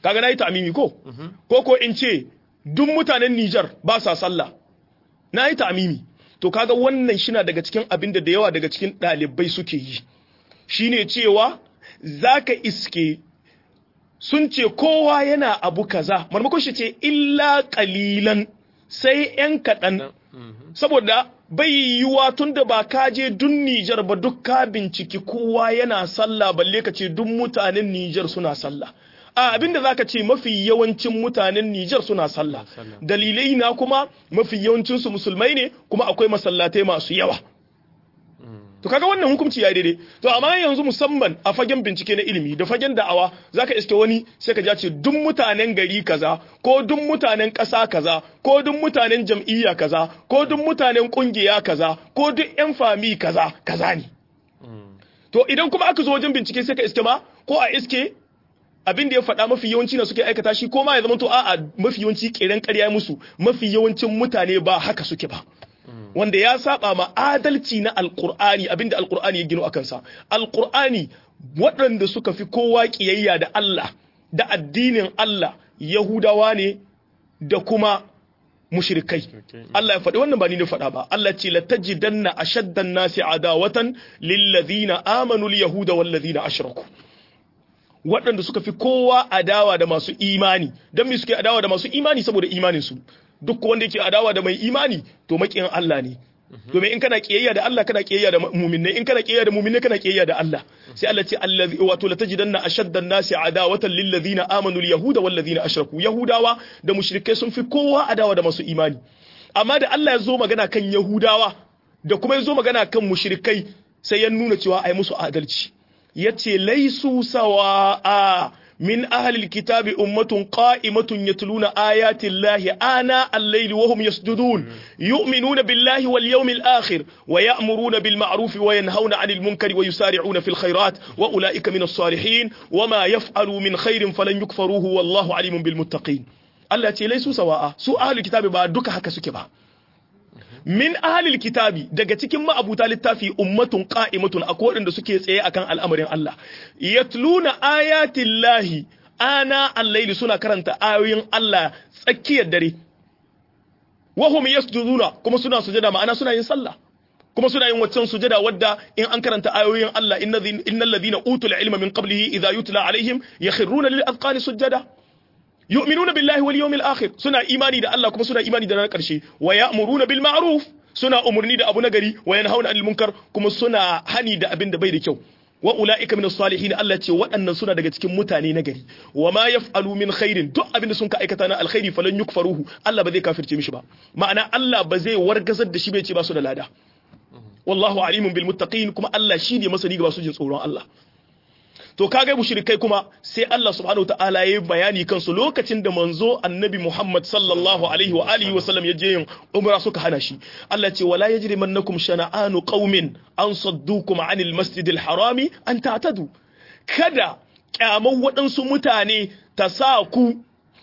kaga nayi ta'mimi ko ko ko in ce duk mutanen Niger ba sa sallah nayi ta'mimi to kaga wannan shina daga cikin abin da da yawa daga cikin ɗalibai suke yi shine cewa zaka iske sun ce kowa yana abu kaza marmakon shi ce illa kalilan sai yan kaɗan saboda bai yiwuwa tun da ba ka je dun Nijar ba duk ka binciki kowa yana sallah balle ka ce duk mutanen Nijar suna sallah a abinda zaka ce mafi yawancin mutanen Nijar suna sallah dalilai na kuma mafi yawancin su musulmai ne kuma akwai masallatai masu yawa to kaga wannan hukunci ya daidai to amma yanzu musamman a fagen bincike na ilimi da fagen da'awa zaka iske wani sai ka ce duk mutanen gari kaza ko duk mutanen ƙasa kaza ko duk mutanen jam'iyya kaza ko duk mutanen kungiya kaza ko duk yan fami kaza kaza ne to idan kuma aka zo wajen bincike sai ka iske ma ko a iske abin da ya faɗa mafi yawanci na suke aikata shi ko ma ya zama to a'a mafi yawanci ƙeren ƙarya musu mafi yawancin mutane ba haka suke ba wanda ya saba ma adalci na alkur'ani abinda alkur'ani ya gino akan sa alkur'ani waɗanda suka fi kowa kiyayya da Allah da addinin Allah yahudawa ne da kuma mushrikai Allah ya faɗi wannan ba ni ne faɗa ba Allah ce latajidanna ashaddan nasi adawatan lillazina amanu alyahuda wallazina ashraku waɗanda suka fi kowa adawa da masu imani don me suke adawa da masu imani saboda imanin su duk wanda yake adawa da mai imani to makiyin Allah ne domin in kana kiyayya da Allah kana kiyayya da mu'minai in kana kiyayya da mu'minai kana kiyayya da Allah sai Allah ce allazi wato la tajidanna ashadda an-nasi adawatan lil ladina amanu al yahuda wal ladina ashraku yahudawa da mushrikai sun fi kowa adawa da masu imani amma da Allah ya zo magana kan yahudawa da kuma ya zo magana kan mushrikai sai ya nuna cewa ai musu adalci yace laisu sawa'a من أهل الكتاب أمة قائمة يتلون آيات الله آناء الليل وهم يسجدون يؤمنون بالله واليوم الآخر ويأمرون بالمعروف وينهون عن المنكر ويسارعون في الخيرات وأولئك من الصالحين وما يفعلوا من خير فلن يكفروه والله عليم بالمتقين التي ليسوا سواء سوء أهل الكتاب بعدك هكا سكبا min ahalil kitabi daga cikin ma'abuta littafi ummatun qa'imatun akwai waɗanda suke tsaye akan al'amarin Allah yatluna ayatin lahi ana al-laili suna karanta ayoyin Allah tsakiyar dare wahum yasjuduna kuma suna sujada ma'ana suna yin sallah kuma suna yin waccan sujada wadda in an karanta ayoyin Allah innal ladhina utul ilma min qablihi idha yutla alaihim yakhruna lil azqani sujada yu'minuna billahi wal yawmil akhir suna imani da Allah kuma suna imani da ranar karshe wa ya'muruna bil ma'ruf suna umurni da abu nagari wa yanhauna 'anil munkar kuma suna hani da abin da bai da kyau wa ulaika minas salihin Allah ce waɗannan suna daga cikin mutane nagari wa ma yaf'alu min khairin duk abin da sun ka aikata na alkhairi falan yukfaruhu Allah ba zai kafirce mishi ba ma'ana Allah ba zai wargazar da shi bai ce ba su da lada wallahu alimun bil muttaqin kuma Allah shi ne masani ga masu jin tsoron Allah to kaga mushrikai kuma sai Allah subhanahu ta'ala yayi bayani kansu lokacin da manzo annabi Muhammad sallallahu alaihi wa alihi wa sallam ya je yin umra suka hana shi Allah ce wala yajrimannakum shana'anu qaumin an saddukum anil masjidil harami an ta'tadu kada kyaman waɗansu mutane ta sa ku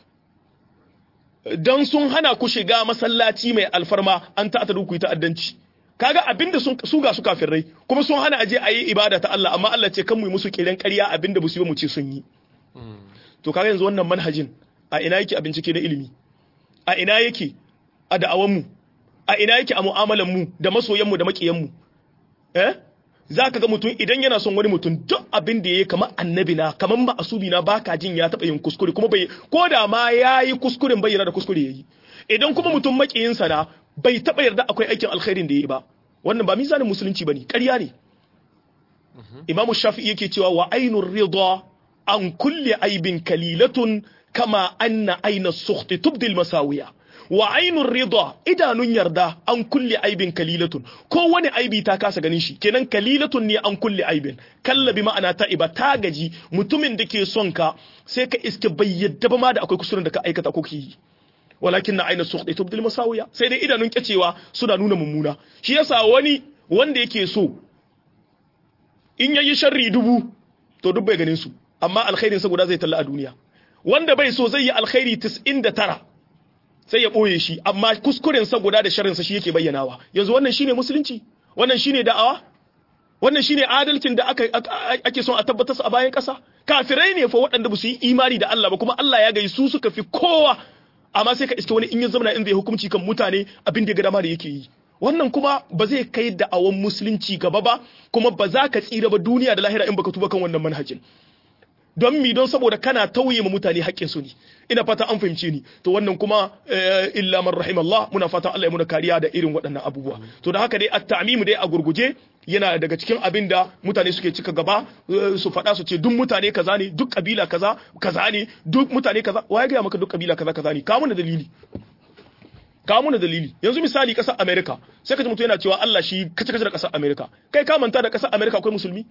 dan sun hana ku shiga masallaci mai alfarma an ta'tadu ku yi ta'addanci kaga abinda sun su ga su kafirai kuma sun hana aje ayi ibada ta Allah amma Allah ce kan mu yi musu kiran ƙarya abinda musu yi mu ce sun yi to kaga yanzu wannan manhajin a ina yake a bincike na ilimi a ina yake a da'awan mu a ina yake a mu'amalan mu da masoyan mu da makiyan mu eh zaka ga mutum idan yana son wani mutum duk abin da yayi kamar annabi na kamar ma'asubi na baka jin ya taba yin kuskure kuma bai ko da ma yayi kuskuren bayyana da kuskure yayi idan kuma mutum makiyinsa na bai taɓa yarda akwai aikin alkhairin da ya yi ba wannan ba mizanin musulunci ba ne ƙarya ne imamu shafi yake cewa wa ainun rida an kulle aibin kalilatun kama anna aina sukhti tubdil masawiya wa ainun rida idanun yarda an kulle aibin kalilatun ko wani aibi ta kasa ganin shi kenan kalilatun ne an kulle aibin kallabi ma'ana ta iba ta gaji mutumin da ke son ka sai ka iske bai yadda ba ma da akwai kusurin da ka aikata ko ki walakin na aina sukhti tubdil masawiya sai dai idanun kyacewa suna nuna mummuna shi yasa wani wanda yake so in yayi sharri dubu to duk bai ganin su amma alkhairin sa guda zai talla a duniya wanda bai so zai yi alkhairi 99 sai ya boye shi amma kuskuren sa guda da sharrin sa shi yake bayyanawa yanzu wannan shine musulunci wannan shine da'awa wannan shine adalcin da aka ake son a tabbatar a bayan ƙasa kafirai ne fa waɗanda ba su yi imani da Allah ba kuma Allah ya gai su suka fi kowa amma sai ka iske wani in ya zama in zai hukunci kan mutane abin da ya ga dama da yake yi wannan kuma ba zai kai da awon musulunci gaba ba kuma ba za ka tsira ba duniya da lahira in baka tuba kan wannan manhajin don mi don saboda kana tauye ma mutane haƙƙin su ne ina fata an fahimce ni to wannan kuma illa man rahimallah muna fatan Allah ya muna kariya da irin waɗannan abubuwa to da haka dai at-ta'mimu dai a gurguje yana daga cikin abin da mutane suke cika gaba su faɗa su ce duk mutane kaza ne duk kabila kaza kaza ne duk mutane kaza waye ga maka duk kabila kaza kaza ne ka muna dalili ka muna dalili yanzu misali ƙasar America sai ka ji mutum yana cewa Allah shi kace kace da ƙasar America kai ka manta da ƙasar America akwai musulmi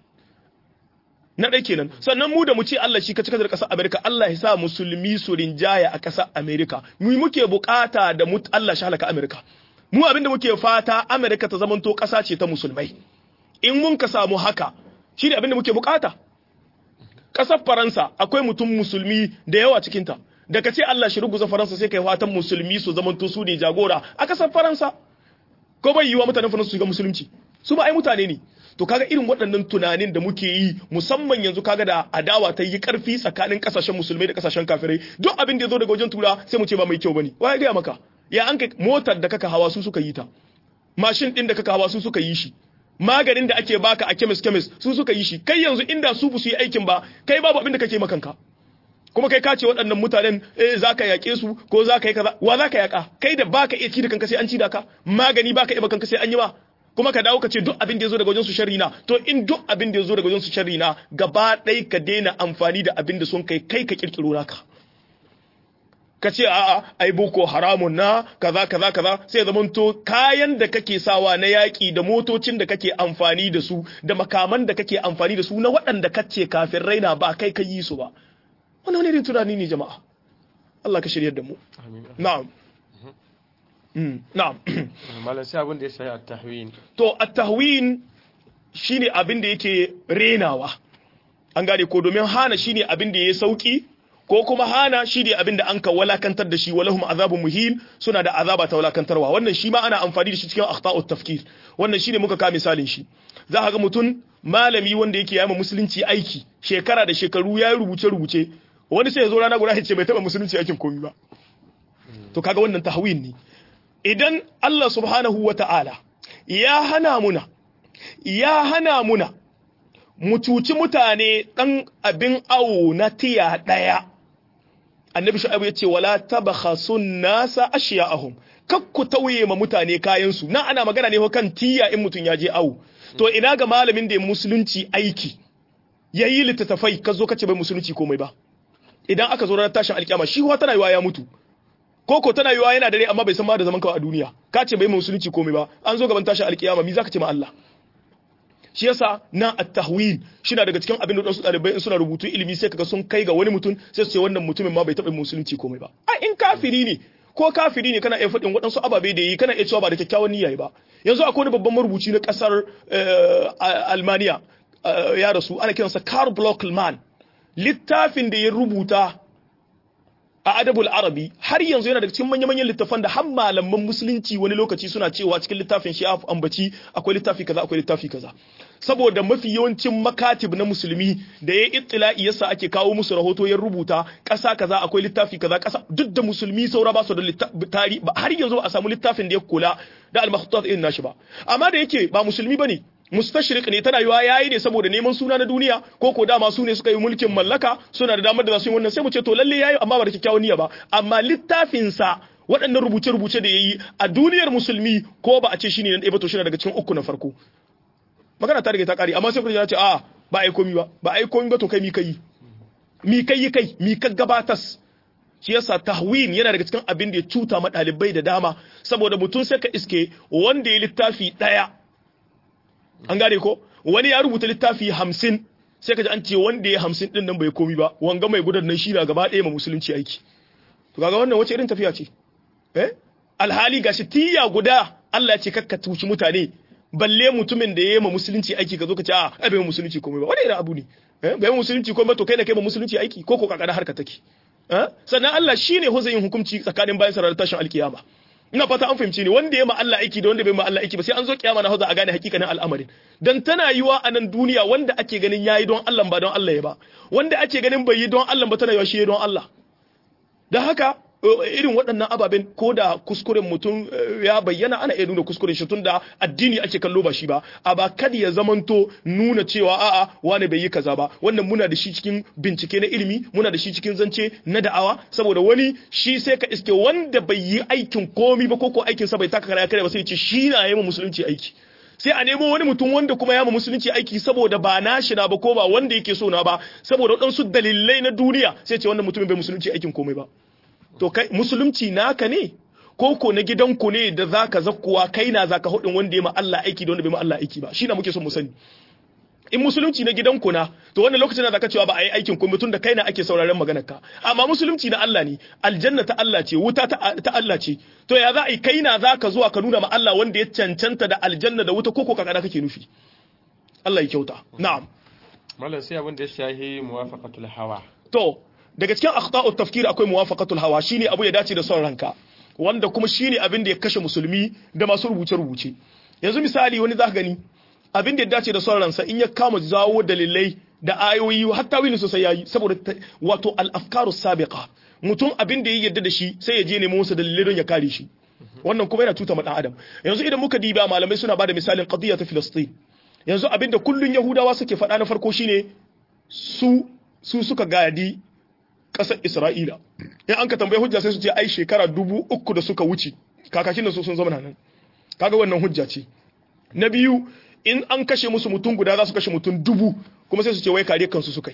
na ɗai kenan sannan mu da mu ce Allah shi kace kace da ƙasar America Allah ya sa musulmi su rinjaya a ƙasar America mu muke bukata da mu Allah shi halaka America mu abinda muke fata America ta zamanto ƙasa ce ta musulmai in mun ka samu haka shi ne abinda muke bukata ƙasar faransa akwai mutum musulmi da yawa cikinta da ka ce Allah shi ruguza faransa sai kai fatan musulmi su zamanto su ne jagora a ƙasar faransa ko bai yiwa mutanen faransa su ga musulunci su ba ai mutane ne to kaga irin waɗannan tunanin da muke yi musamman yanzu kaga da adawa ta yi ƙarfi tsakanin ƙasashen musulmai da ƙasashen kafirai duk abin da ya zo daga wajen tura sai mu ce ba mai kyau bane wa ya gaya maka ya an kai motar da kaka hawa su suka yi ta mashin din da kaka hawa su suka yi shi maganin da ake baka a kemis kemis su suka yi shi kai yanzu inda su bu su yi aikin ba kai babu abin da kake makanka kuma kai kace waɗannan mutanen eh zaka yake su ko zaka yi kaza wa zaka yaka kai da baka iya ci da kanka sai an ci da ka magani baka iya kanka sai an yi ba kuma ka dawo ka ce duk abin da yazo daga wajen su sharri na to in duk abin da yazo daga wajen su sharri na gaba ɗaya ka daina amfani da abin da sun kai kai ka kirkiro naka ka ce a'a ai boko haramun na kaza kaza kaza sai zaman to kayan da kake sawa na yaƙi da motocin da kake amfani da su da makaman da kake amfani da su na waɗanda kace kafin raina ba kai ka yi su ba wannan wani irin tunani ne jama'a Allah ka shiryar da mu na'am na'am malam sai abin da ya shafi at-tahwin to at-tahwin shine abin da yake renawa an gane ko domin hana shine abin da ya sauki ko kuma hana shi ne abin da an ka walakantar da shi walahum azabun muhim suna da azaba ta walakantarwa wannan shi ma ana amfani da shi cikin akhta'ut tafkir wannan shine muka ka misalin shi za ka ga mutum malami wanda yake yama musulunci aiki shekara da shekaru ya rubuce rubuce wani sai ya zo rana guda ya ce bai taba musulunci aikin komai ba to kaga wannan tahwin ne idan Allah subhanahu wata'ala ya hana muna ya hana muna mu cuci mutane dan abin awo na tiya daya annabi shu'aibu yace wala tabakhasun nasa ashiya'ahum kakku tauye ma mutane kayan su nan ana magana ne kan tiya in mutun ya je awu to ina ga malamin da ya musulunci aiki yayi littattafai ka zo kace bai musulunci komai ba idan aka zo ranar tashin alkiyama shi wa tana yiwa ya mutu koko tana yiwa yana dare amma bai san ma da zaman kawai a duniya ka ce bai musulunci komai ba an zo gaban tashin alkiyama mi zaka ce ma Allah shi yasa na at-tahwil shina daga cikin abin da wasu dalibai in suna rubutu ilimi sai kaga sun kai ga wani mutum sai su ce wannan mutumin ma bai taɓa musulunci komai ba a in kafiri ne ko kafiri ne kana iya faɗin waɗansu ababe da yi kana iya cewa ba da kyakkyawan niyya ba yanzu akwai wani babban marubuci na ƙasar Almaniya ya rasu ana kiransa Karl Blockman littafin da ya rubuta a adabul arabi har yanzu yana daga cikin manya-manyan littafan da har malaman musulunci wani lokaci suna cewa cikin littafin shi ambaci akwai littafi kaza akwai littafi kaza saboda mafi yawancin makatib na musulmi da ya ittila'i yasa ake kawo musu rahoto ya rubuta ƙasa kaza akwai littafi kaza ƙasa duk da musulmi saura ba su da tari har yanzu ba a samu littafin da ya kula da al-makhtutat irin nashi ba amma da yake ba musulmi bane mustashriq ne tana yiwa yayi ne saboda neman suna na duniya ko ko dama su ne suka yi mulkin mallaka suna da damar da za su yi wannan sai mu ce to lalle yayi amma ba da kyakkyawan niyya ba amma littafin sa waɗannan rubuce-rubuce da yayi a duniyar musulmi ko ba a ce shine dan ba to shine daga cikin uku na farko magana ta riga ta kare amma sai ku ce a ba ai komi ba ba ai komi ba to kai mi kai mi kai kai mi ka gabatas shi yasa tahwin yana daga cikin abin da ya cuta ma ɗalibai da dama saboda mutum sai ka iske wanda ya littafi ɗaya an gane ko wani ya rubuta littafi hamsin sai ka ji an ce wanda ya hamsin din nan bai komi ba wanga mai gudan nan shi na gaba ɗaya ma musulunci aiki to kaga wannan wace irin tafiya ce eh alhali gashi tiya guda Allah ya ce kakka tuci mutane balle mutumin da ya yi ma musulunci aiki ka zo ka ce a ai bai musulunci komai ba wani irin abu ne eh bai musulunci komai to kai da kai ma musulunci aiki ko ko kakana harka take eh sannan Allah shine ho zai yin hukunci tsakanin bayan sarar tashin alkiyama ina fata an fahimci ne wanda ya ma Allah aiki da wanda bai ma Allah aiki ba sai an zo kiyama na hauza a gane hakikanin al'amarin dan tana yiwa a nan duniya wanda ake ganin yayi don Allah ba don Allah ya ba wanda ake ganin bai yi don Allah ba tana yiwa shi don Allah da haka irin waɗannan ababen ko da kuskuren mutum ya bayyana ana iya nuna kuskuren shi tun da addini ake kallo ba shi ba a ba kada ya zamanto nuna cewa a'a wani bai yi kaza ba wannan muna da shi cikin bincike na ilimi muna da shi cikin zance na da'awa saboda wani shi sai ka iske wanda bai yi aikin komi ba ko ko aikinsa bai taka kara kare ba sai ce shi na yi musulunci aiki sai a nemo wani mutum wanda kuma ya ma musulunci aiki saboda ba nashi na ba ko ba wanda yake so na ba saboda waɗansu dalilai na duniya sai ce wannan mutumin bai musulunci aikin komai ba to kai musulunci naka ne ko ko na gidanku ne da zaka zakkuwa kai na zaka hudin wanda ya ma Allah aiki da wanda bai ma Allah aiki ba shi na muke son mu sani in musulunci na gidanku na to wannan lokacin da zaka cewa ba a yi aikin komai tun da kai na ake sauraron maganar ka amma musulunci na Allah ne aljanna ta Allah ce wuta ta Allah ce to ya za a yi kai na zaka zuwa ka nuna ma Allah wanda ya cancanta da aljanna da wuta koko kakana kake nufi Allah ya kyauta na'am mallan sai abin da ya shahi muwafaqatul hawa to daga cikin akhta'ut tafkir akwai muwafaqatul hawa shine abu ya dace da son ranka wanda kuma shine abin da ya kashe musulmi da masu rubuce rubuce yanzu misali wani zaka gani abin da ya dace da son ransa in ya kama zawo dalilai da ayoyi hatta wani sosai yayi saboda wato al-afkaru sabiqa mutum abin da ya yarda da shi sai ya je nemo wasu dalilai don ya kare shi wannan kuma yana tuta dan adam yanzu idan muka diba malamai suna bada misalin qadiyya ta Filistin yanzu abin da kullun yahudawa suke faɗa na farko shine su su suka gadi ƙasar Isra'ila. In an ka tambaye hujja sai su ce ai shekara dubu uku da suka wuce, kakakin da su sun zama nan. Kaga wannan hujja ce. Na biyu, in an kashe musu mutum guda za su kashe mutum dubu, kuma sai su ce wai kare kansu su kai.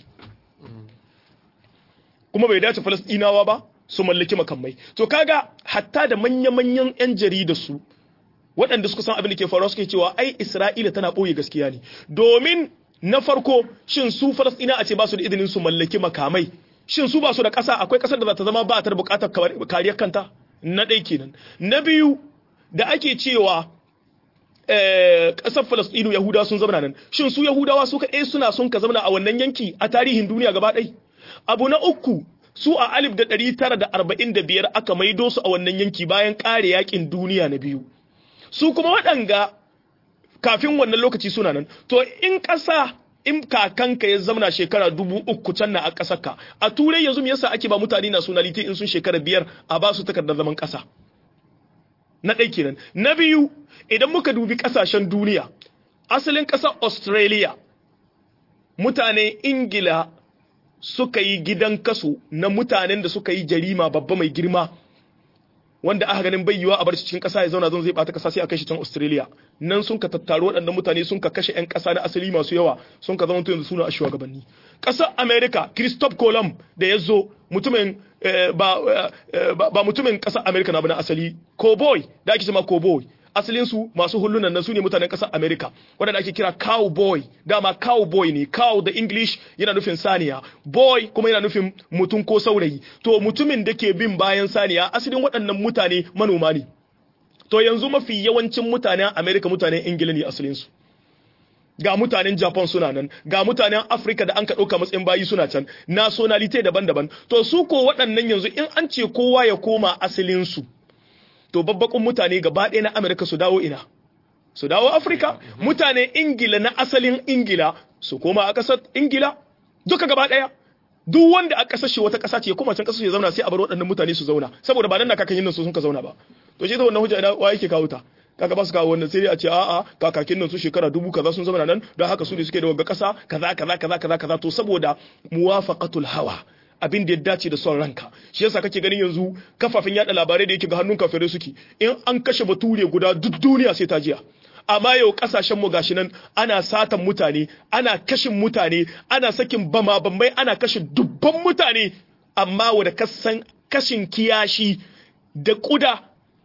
Kuma bai dace Falasɗinawa ba su mallaki makamai. To kaga hatta da manya-manyan 'yan jarida su waɗanda suka san abin da ke faruwa suke cewa ai Isra'ila tana ɓoye gaskiya ne. Domin na farko shin su Falasɗina a ce ba su da izinin su mallaki makamai shin su ba su da ƙasa akwai ƙasar da za ta zama ba ta da buƙatar kariyar kanta na ɗai kenan na biyu da ake cewa ƙasar falastinu yahuda sun zama nan shin su yahudawa su kaɗai suna sun ka zama a wannan yanki a tarihin duniya gaba ɗai abu na uku su a alif da ɗari tara da arba'in da biyar aka maido su a wannan yanki bayan ƙare yaƙin duniya na biyu su kuma waɗanga kafin wannan lokaci suna nan to in ƙasa in kakanka ya zamana shekara dubu uku can na a ƙasarka a turai yanzu me yasa ake ba mutane nationality in sun shekara biyar a ba su takardar zaman ƙasa na ɗai kenan na biyu idan muka dubi ƙasashen duniya asalin ƙasar australia mutanen ingila suka yi gidan kaso na mutanen da suka yi jarima babba mai girma wanda aka ganin bai yiwa a bar cikin kasa ya zauna zan zai bata kasa sai a kai shi can Australia nan sun ka tattaro waɗannan mutane sun ka kashe ƴan kasa na asali masu yawa sun ka zama yanzu suna a shugabanni ƙasar America Christophe Colomb da ya zo mutumin ba ba mutumin ƙasar America na na asali cowboy da ake cewa cowboy asalin su masu hullunan nan su ne mutanen ƙasar America wanda ake kira cowboy dama cowboy ne cow da English yana nufin saniya boy kuma yana nufin mutum ko saurayi to mutumin da ke bin bayan saniya asalin waɗannan mutane manoma ne to yanzu mafi yawancin mutanen America mutanen Ingila ne asalin su ga mutanen Japan suna nan ga mutanen Africa da an ka ɗauka matsayin bayi suna can nationality daban-daban to su ko waɗannan yanzu in an ce kowa ya koma asalin su to babbakun mutane gaba ɗaya na Amerika su dawo ina su dawo Afirka mutane Ingila na asalin Ingila su koma a ƙasar Ingila duka gaba ɗaya duk wanda a ƙasar shi wata ƙasa ce kuma can ƙasar shi zauna sai a bar waɗannan mutane su zauna saboda ba nan na kakan yin nan su sun ka zauna ba to shi da wannan hujja ina wa yake kawo ta kaga ba su kawo wannan sai a ce a'a kakakin nan su shekara dubu kaza sun zama nan don haka su ne suke da wagga ƙasa kaza kaza kaza kaza kaza to saboda muwafaqatul hawa abin da ya dace da son ranka shi yasa kake ganin yanzu kafafen yada labarai da yake ga hannun kafirai suke in an kashe bature guda duk duniya sai ta jiya amma yau kasashen mu gashi nan ana satan mutane ana kashin mutane ana sakin bama bambai ana kashe dubban mutane amma wanda kasan kashin kiyashi da kuda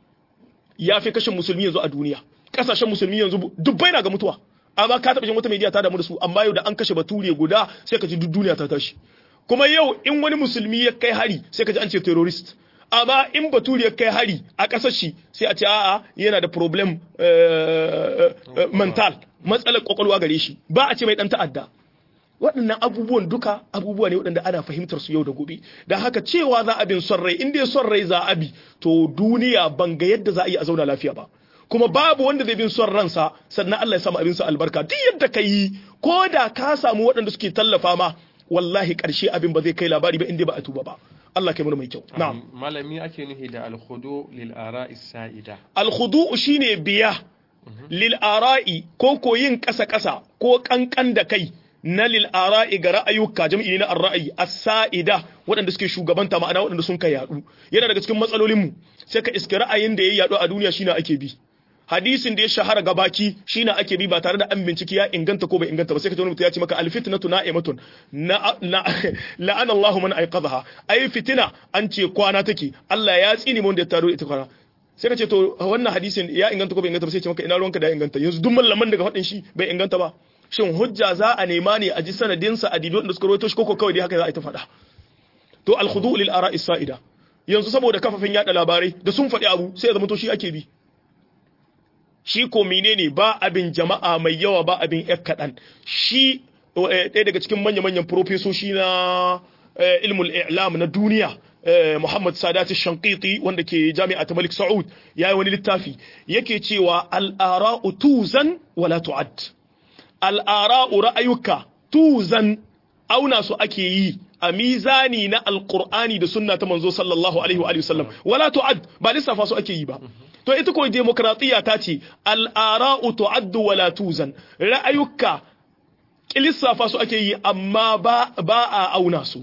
ya fi kashin musulmi yanzu a duniya kasashen musulmi yanzu dubbai na ga mutuwa amma ka taɓa jin wata media ta damu da su amma yau da an kashe bature guda sai ka ji duk duniya ta tashi kuma yau in wani musulmi ya kai hari sai ka ji an ce terrorist amma in baturi ya kai hari a ƙasar shi sai a ce a'a yana da problem mental matsalar kwakwalwa gare shi ba a ce mai dan ta'adda waɗannan abubuwan duka abubuwa ne waɗanda ana fahimtar su yau da gobe da haka cewa za a bin son rai in dai son rai za a bi to duniya ban ga yadda za a yi a zauna lafiya ba kuma babu wanda zai bin son ransa sannan Allah ya samu abin sa albarka duk yadda ka yi ko da ka samu waɗanda suke tallafa ma wallahi ƙarshe abin ba zai kai labari ba in dai ba a tuba ba Allah kai mana mai kyau na'am malami ake nufi da alkhudu lil ara'i sa'ida alkhudu shine biya lil ara'i ko ko yin kasa kasa ko kankan da kai na lil ara'i ga ra'ayuka jami'i na ar-ra'ayi as-sa'ida waɗanda suke shugabanta ma'ana waɗanda sun kai yadu yana daga cikin matsalolin mu sai ka iske ra'ayin da ya yadu a duniya shine ake bi hadisin da ya shahara gabaki shine ake bi ba tare da an binciki ya inganta ko bai inganta ba sai ka ji wani mutum ya ce maka alfitnatu na'imatun na la'ana Allahu man aiqadha ai fitina an ce kwana take Allah ya tsini mun da ya taro ita kwana sai ka ce to wannan hadisin ya inganta ko bai inganta ba sai ce maka ina ruwanka da ya inganta yanzu duk mallaman daga faɗin shi bai inganta ba shin hujja za a nema ne a ji sanadin sa a dibi da suka rawaito shi koko kawai dai haka za a yi ta faɗa to al-khudu lil ara'i sa'ida yanzu saboda kafafin yada labarai da sun faɗi abu sai ya zama to shi ake bi shi ko menene ba abin jama'a mai yawa ba abin yar kaɗan shi ɗaya daga cikin manya-manyan profesoshi na ilmul i'lam na duniya Muhammad Sadat Shankiti wanda ke jami'a ta Malik Saud ya yi wani littafi yake cewa al'ara'u tuzan wala tu'ad al'ara'u ra'ayuka tuzan auna su ake yi a mizani na alqur'ani da sunna ta manzo sallallahu alaihi wa sallam wala tu'ad ba lissafa su ake yi ba to ita ko demokratiya ta ce al'ara'u tu'addu wala tuzan ra'ayuka lissafa su ake yi amma ba ba a auna su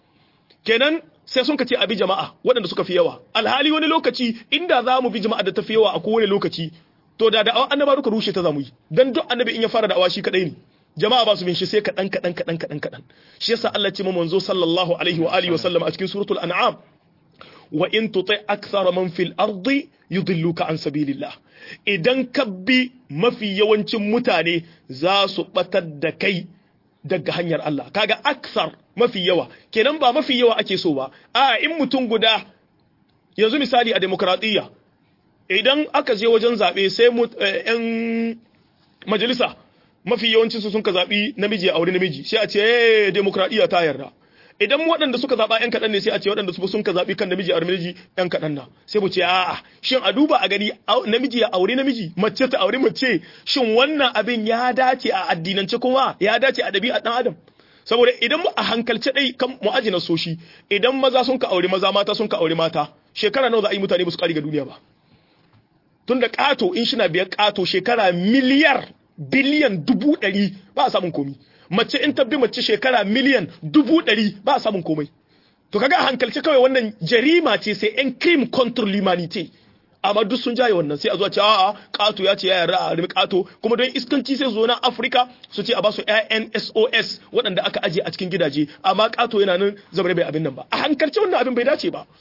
kenan sai sun kace abi jama'a waɗanda suka fi yawa alhali wani lokaci inda za mu bi jama'a da ta fi yawa a kowane lokaci to da da annaba duka rushe ta zamu yi dan duk annabi in ya fara da'awa shi kadai ne jama'a ba su bin shi sai kadan kadan kadan kadan kadan shi yasa Allah ce mu manzo sallallahu alaihi wa alihi wa sallam a cikin suratul an'am wa in tuti akthar man fil ardi yudilluka an sabilillah idan ka bi mafi yawancin mutane za su batar da kai daga hanyar Allah kaga aksar mafi yawa kenan ba mafi yawa ake so ba a in mutum guda yanzu misali a demokradiyya idan aka je wajen zaɓe sai yan majalisa mafi yawancinsu sun ka zaɓi namiji a aure namiji sai a ce eh demokradiyya ta yarda idan waɗanda suka zaɓa ‘yan kaɗan ne sai a ce waɗanda su sun ka zaɓi kan namiji a namiji ‘yan kaɗan na sai mu ce a'a shin a duba a gani namiji ya aure namiji mace ta aure mace shin wannan abin ya dace a addinance kuma ya dace a ɗabi'a ɗan adam saboda idan a hankalce ɗai kan mu'ajina soshi idan maza sun ka aure maza mata sun ka aure mata shekara nawa za a yi mutane ba su ƙari ga duniya ba tun da ƙato in shi na biyar ƙato shekara miliyar biliyan dubu ɗari ba a samun komi mace in tabbi mace shekara miliyan dubu ɗari ba a samun komai to kaga a hankalce kawai wannan jarima ce sai yan crime contre l'humanité amma duk sun jaye wannan sai a zuwa ce a'a kato ya ce ya yarda a rimi kato kuma don iskanci sai zo na Afirka su ce a basu ƴaƴan SOS waɗanda aka aje a cikin gidaje amma kato yana nan zabar bai abin nan ba a hankalce wannan abin bai dace ba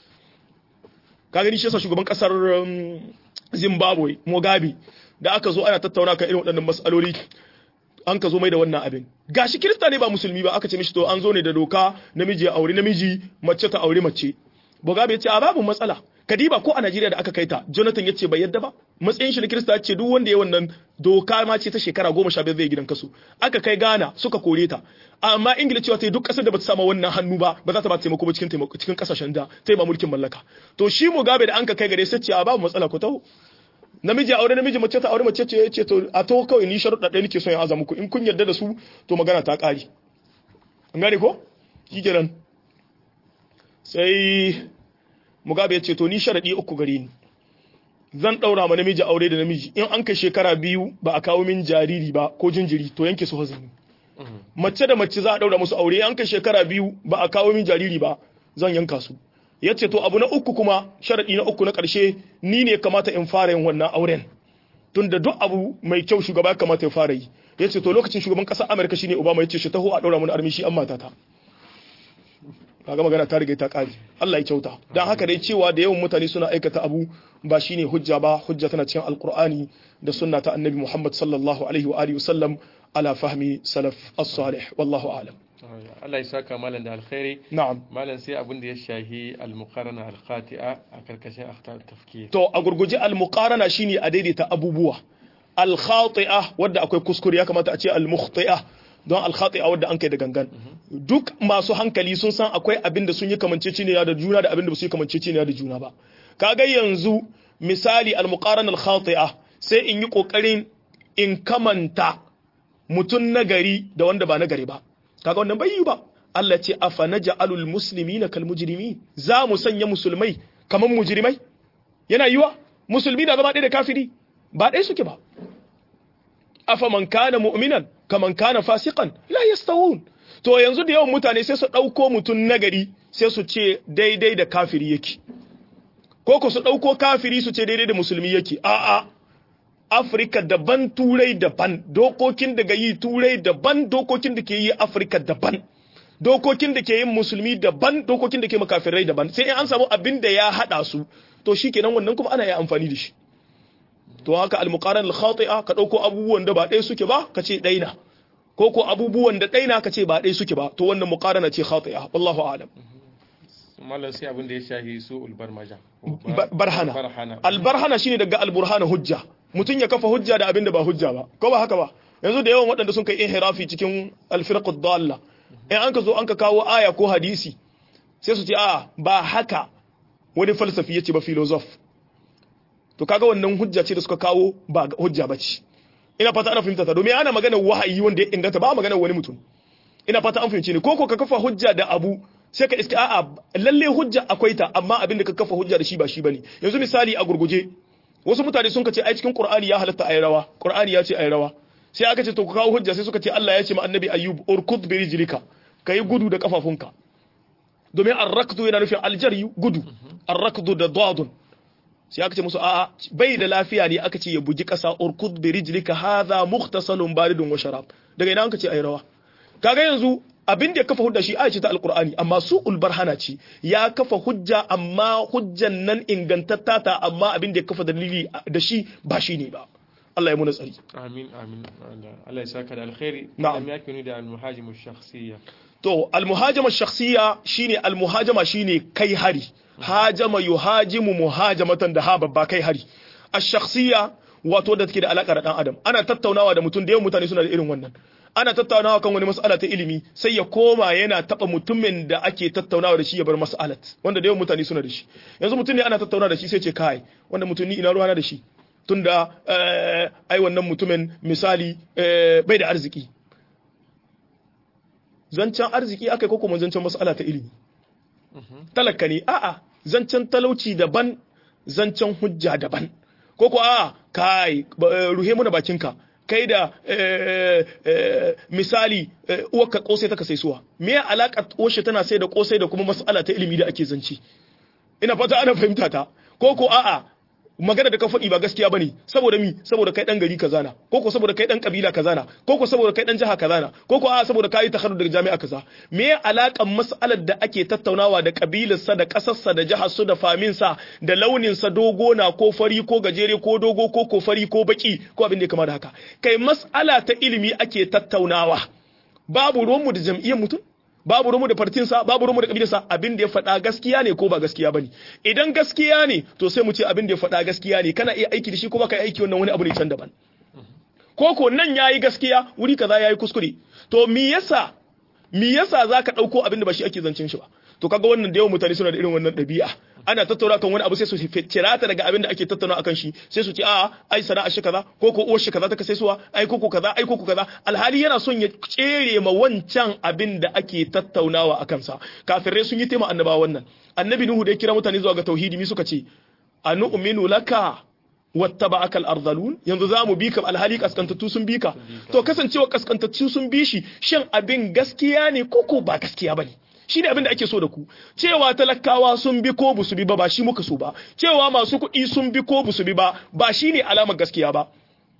ka gani shi yasa shugaban kasar Zimbabwe Mugabe da aka zo ana tattauna kan irin waɗannan mas'aloli an ka zo mai da wannan abin gashi kirista ne ba musulmi ba aka ce mishi to an zo ne da doka namiji ya aure namiji mace ta aure mace Mugabe ya ce a babu matsala kadiba ko a Najeriya da aka kai ta Jonathan ya ce bai yadda ba matsayin shi na Kirista ya ce duk wanda ya wannan doka ma ce ta shekara goma sha biyar zai gidan kasu aka kai Ghana suka kore ta amma Ingila cewa ta yi duk kasar da bata sama wannan hannu ba ba za ta ba ta taimako ba cikin taimako cikin kasashen da ta yi ba mulkin mallaka to shi Mugabe da an ka kai gare sai ce a babu matsala ko taho namiji aure namiji mace ta aure mace ce ce to a to kawai ni sharuɗa ɗaya nake son ya aza muku in kun yarda da su to magana ta ƙare an gane ko shikenan sai mugabe ya ce to ni sharadi uku gare ni zan daura ma namiji aure da namiji in an kai shekara biyu ba a kawo min jariri ba ko jinjiri to yanke su hazini mace da mace za a daura musu aure an kai shekara biyu ba a kawo min jariri ba zan yanka su ya ce to abu na uku kuma sharadi na uku na karshe ni ne kamata in fara yin wannan auren tun da duk abu mai kyau shugaba kamata ya fara yi ya ce to lokacin shugaban ƙasar amurka shine obama ya ce shi taho a daura mun armi shi an matata kaga magana ta riga ta kare Allah ya kyauta dan haka dai cewa da yawan mutane suna aikata abu ba shine hujja ba hujja tana cikin alqur'ani da sunna ta annabi Muhammad sallallahu alaihi wa alihi wasallam ala fahmi salaf as-salih wallahu a'lam Allah ya saka malam da alkhairi na'am malam sai abin da ya shahi al-muqarana al-khati'a a karkashin akhtar tafkir to a gurguje al-muqarana shine a daidaita abubuwa al-khati'a wanda akwai kuskure ya kamata a ce al-mukhti'a don al-khati'a wadda an kai da gangan duk masu hankali sun san akwai abin da sun yi kamanceceniya da juna da abin da ba su yi kamanceceniya da juna ba kaga yanzu misali al-muqarana al-khati'a sai in yi kokarin in kamanta mutum nagari da wanda ba nagari ba kaga wannan bai yi ba Allah ce afa naj'alul muslimina kal mujrimin za mu sanya musulmai kaman mujrimai yana yiwa musulmi na zama ɗaya da kafiri ba ɗaya suke ba afa man kana mu'minan kaman kana fasiqan la yastawun to yanzu da yawan mutane sai su ɗauko mutum nagari sai su ce daidai da kafiri yake ko ko su ɗauko kafiri su ce daidai da musulmi yake a'a Afirka daban turai daban dokokin daga yi turai daban dokokin da ke yi Afirka daban dokokin da ke yin musulmi daban dokokin da ke makafirai daban sai in an samu abin da ya hada su to shikenan wannan kuma ana yi amfani da shi to haka al-muqaran al-khati'a ka dauko abubuwan da ba ɗaya suke ba ka ce ɗaina ko ko abubuwan da ɗaina ka ce ba ɗaya suke ba to wannan muqarana ce khati'a wallahu a'lam mallan sai abin da ya shahi su ulbarmaja barhana albarhana shine daga alburhana hujja mutum ya kafa hujja da abin da ba hujja ba ko ba haka ba yanzu da yawan waɗanda sun kai inhirafi cikin alfirqud dalla in an ka zo an ka kawo aya ko hadisi sai su ce a ba haka wani falsafi yace ba filosof to kaga wannan hujja ce da suka kawo ba hujja ba ce ina fata ana fahimta ta domin ana magana wahayi wanda ya inganta ba magana wani mutum ina fata an fahimce ni ko ko ka kafa hujja da abu sai ka iske a'a lalle hujja akwai ta amma abin da ka kafa hujja da shi ba shi bane yanzu misali a gurguje wasu mutane sun ce ai cikin qur'ani ya halatta ayi rawa qur'ani ya ce ayi rawa sai aka ce to ku kawo hujja sai suka ce Allah ya ce ma annabi ayyub urkud bi rijlika kai gudu da kafafunka domin arrakdu yana nufin aljari gudu arrakdu da dadun sai aka ce musu a'a bai da lafiya ne aka ce ya bugi kasa urkud bi rijlika hadha mukhtasalun baridun wa sharab daga ina an ka ce ayi rawa kaga yanzu abin da ya kafa hujja shi aya ce ta alkur'ani amma su ulbarhana ce ya kafa hujja amma hujjan nan ingantatta ta amma abin da ya kafa dalili da shi ba shi ne ba Allah ya muna tsari amin amin Allah ya saka da alkhairi Na'am. ya kuni da almuhajim shakhsiyya to almuhajama shakhsiya shine almuhajama shine kai hari hajama yuhajimu muhajamatan da ha babba kai hari ash-shakhsiya wato da take da alaka da dan adam ana tattaunawa da mutum da yawan mutane suna da irin wannan ana tattaunawa kan wani mas'ala ta ilimi sai ya koma yana taba mutumin da ake tattaunawa da shi ya bar mas'alat wanda da yawan mutane suna da shi yanzu mutum ne ana tattaunawa da shi sai ce kai wanda mutum ni ina ruwana da shi tunda eh, ai wannan mutumin misali eh, bai da arziki zancen arziki aka yi ko kuma zancen mas'ala ta ilimi talaka ne a'a zancen talauci daban zancen hujja daban ko ko a'a kai ba- eh, ruhe muna bakinka kai da eh, eh, misali eh, uwarka kosai ta ka saisuwa me ya alaka oshe tana sai da kosai da kuma mas'ala ta ilimi da ake zance ina fata ana fahimta ta ko ko a'a magana da ka faɗi ba gaskiya bane saboda mi saboda kai dan gari kaza na ko ko saboda kai dan kabila kaza na ko ko saboda kai dan jiha kaza na ko ko a'a saboda kai takharrud daga jami'a kaza me ya alakan mas'alar da ake tattaunawa da kabilarsa da kasarsa da jihar su da famin sa da launin sa dogo na ko fari ko gajere ko dogo ko ko fari ko baki ko abin da ya kama da haka kai mas'ala ta ilimi ake tattaunawa babu ruwanmu da jam'iyyar mutum babu rumu da fartinsa babu rumu da kabilarsa abin da ya faɗa gaskiya ne ko ba gaskiya bane idan gaskiya ne to sai mu ce abin da ya faɗa gaskiya ne kana iya aiki da shi ko baka yi aiki wannan wani abu ne can daban ko ko nan yayi gaskiya wuri kaza yayi kuskure to me yasa me yasa zaka dauko abin da ba shi ake zancen shi ba to kaga wannan da yawan mutane suna da irin wannan ɗabi'a ana tattauna kan wani abu sai su cira ta daga abin da ake tattauna akan shi sai su ce a ai sana'a shi kaza ko ko uwar shi kaza ta kasai suwa ai ko ko kaza ai ko ko kaza alhali yana son ya tsere ma wancan abin da ake tattaunawa akan sa kafirai sun yi tema annaba wannan annabi nuhu da ya kira mutane zuwa ga tauhidi mi suka ce anu'minu laka wattaba'aka al-ardhalun yanzu zamu bi ka alhali kaskantattu sun bi ka to kasancewa kaskantattu sun bi shi shin abin gaskiya ne ko ko ba gaskiya bane shi ne abin da ake so da ku cewa talakawa sun bi ko busu bi ba ba shi muka so ba cewa masu kuɗi sun bi ko busu bi ba ba shi ne alamar gaskiya ba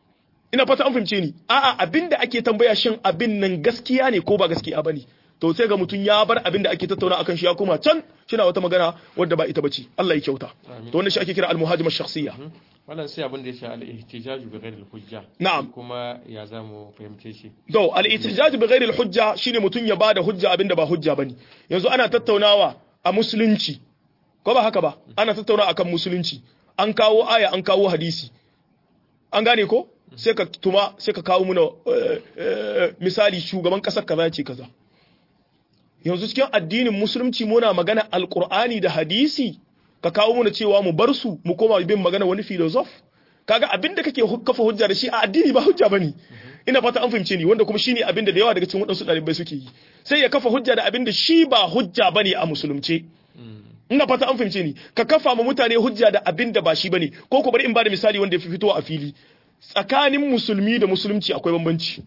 ina fata an fahimce ni a'a abin da ake tambaya shin abin nan gaskiya ne ko ba gaskiya bane to sai ga mutum ya bar abin da ake tattauna akan shi ya koma can shina wata magana wadda ba ita bace Allah ya kyauta to wannan shi ake kira al-muhajima shakhsiyya wannan sai abin da ya sha al-ihtijaj bi ghairi al-hujja Na'am. kuma ya zamu fahimce shi to al-ihtijaj bi ghairi al-hujja shine mutum ya bada hujja abinda ba hujja bane yanzu ana tattaunawa a musulunci ko ba haka ba ana tattaunawa akan musulunci an kawo aya an kawo hadisi an gane ko sai ka tuma sai ka kawo muna eh, eh, misali shugaban kasar kaza ya ce kaza yanzu cikin addinin musulunci muna magana alkur'ani da hadisi ka kawo muna cewa mu bar su mu koma bin magana wani filosof kaga abin da kake hu- kafa hujja da shi a addini ba hujja bane ina fata an fahimce ni wanda kuma shine abin da da yawa daga cikin waɗansu ɗalibai suke yi sai ya kafa hujja da abin da shi ba hujja bane a musulunce ina fata an fahimce ni ka kafa ma mutane hujja da abin da ba shi bane ko ko bari in ba da misali wanda ya fi fitowa a fili tsakanin musulmi da musulunci akwai bambanci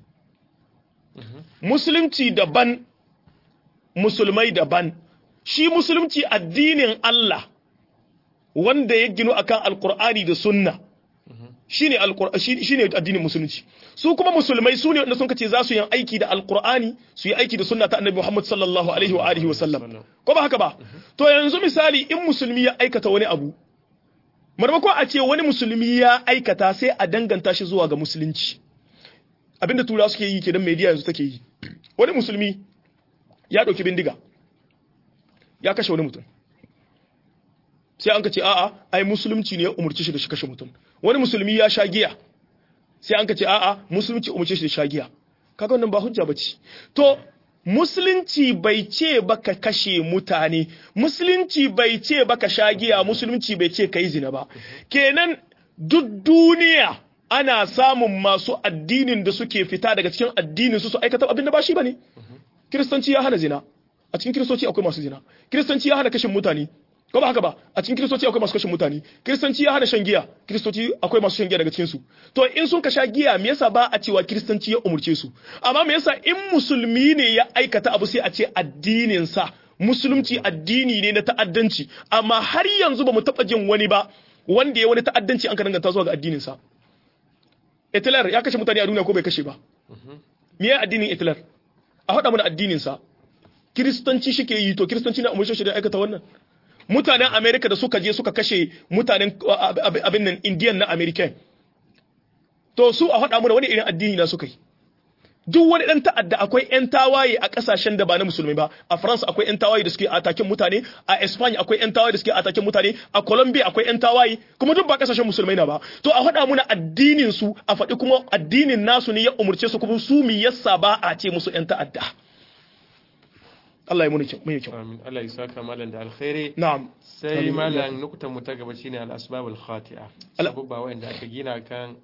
musulunci daban musulmai daban shi musulunci addinin Allah wanda ya ginu akan alkur'ani da sunna shine alqur'ani shine addinin musulunci su kuma musulmai su ne wanda sun kace za su yi aiki da alqur'ani su yi aiki da sunna ta annabi Muhammad sallallahu alaihi wa alihi wa sallam ko ba haka ba to yanzu misali in musulmi ya aikata wani abu marmakon a ce wani musulmi ya aikata sai a danganta shi zuwa ga musulunci abinda tura suke yi kenan media yanzu take yi wani musulmi ya dauki bindiga ya kashe wani mutum sai an ka ce a'a ai musulunci ne ya umurci shi da shi kashe mutum wani musulmi ya sha giya sai an ka ce a'a musulunci umurce shi da sha giya kaga wannan ba hujja bace to musulunci bai ce baka kashe mutane musulunci bai ce baka sha giya musulunci bai ce kai zina ba kenan duk duniya ana samun masu addinin da suke fita daga cikin addinin su su aikata abin da ba shi bane kiristanci ya hana zina a cikin kiristoci akwai masu zina kiristanci ya hana kashin mutane ko ba haka ba a cikin kiristoci akwai masu kashin mutane kiristanci ya hana shan giya kiristoci akwai masu shan giya daga cikin su to in sun ka sha giya me yasa ba a cewa kiristanci ya umurce su amma me yasa in musulmi ne ya aikata abu sai a ce addinin sa musulunci addini ne na ta'addanci amma har yanzu ba mu taba jin wani ba wanda ya wani ta'addanci an ka danganta zuwa ga addinin sa Hitler ya kashe mutane a duniya ko bai kashe ba me ya addinin Hitler a faɗa mana addinin sa kiristanci shike yi to kiristanci na umurce shi da aikata wannan mutanen Amerika da suka je suka kashe mutanen abin nan Indiyan na American to su a faɗa mana wani irin addini na suka yi duk wani ɗan ta'adda akwai 'yan tawaye a ƙasashen da ba na musulmi ba a France akwai 'yan tawaye da suke atakin mutane a Espagne akwai 'yan tawaye da suke atakin mutane a Colombia akwai 'yan tawaye kuma duk ba ƙasashen musulmai na ba to a faɗa mana addinin su a faɗi kuma addinin nasu ne ya umurce su kuma su mi yasa ba a ce musu 'yan ta'adda Allah ya muni kyau mai kyau amin Allah ya saka malam da alkhairi na'am sai malam nukutan mu ta gaba shine al-asbabul khati'a sabubba wanda aka gina kan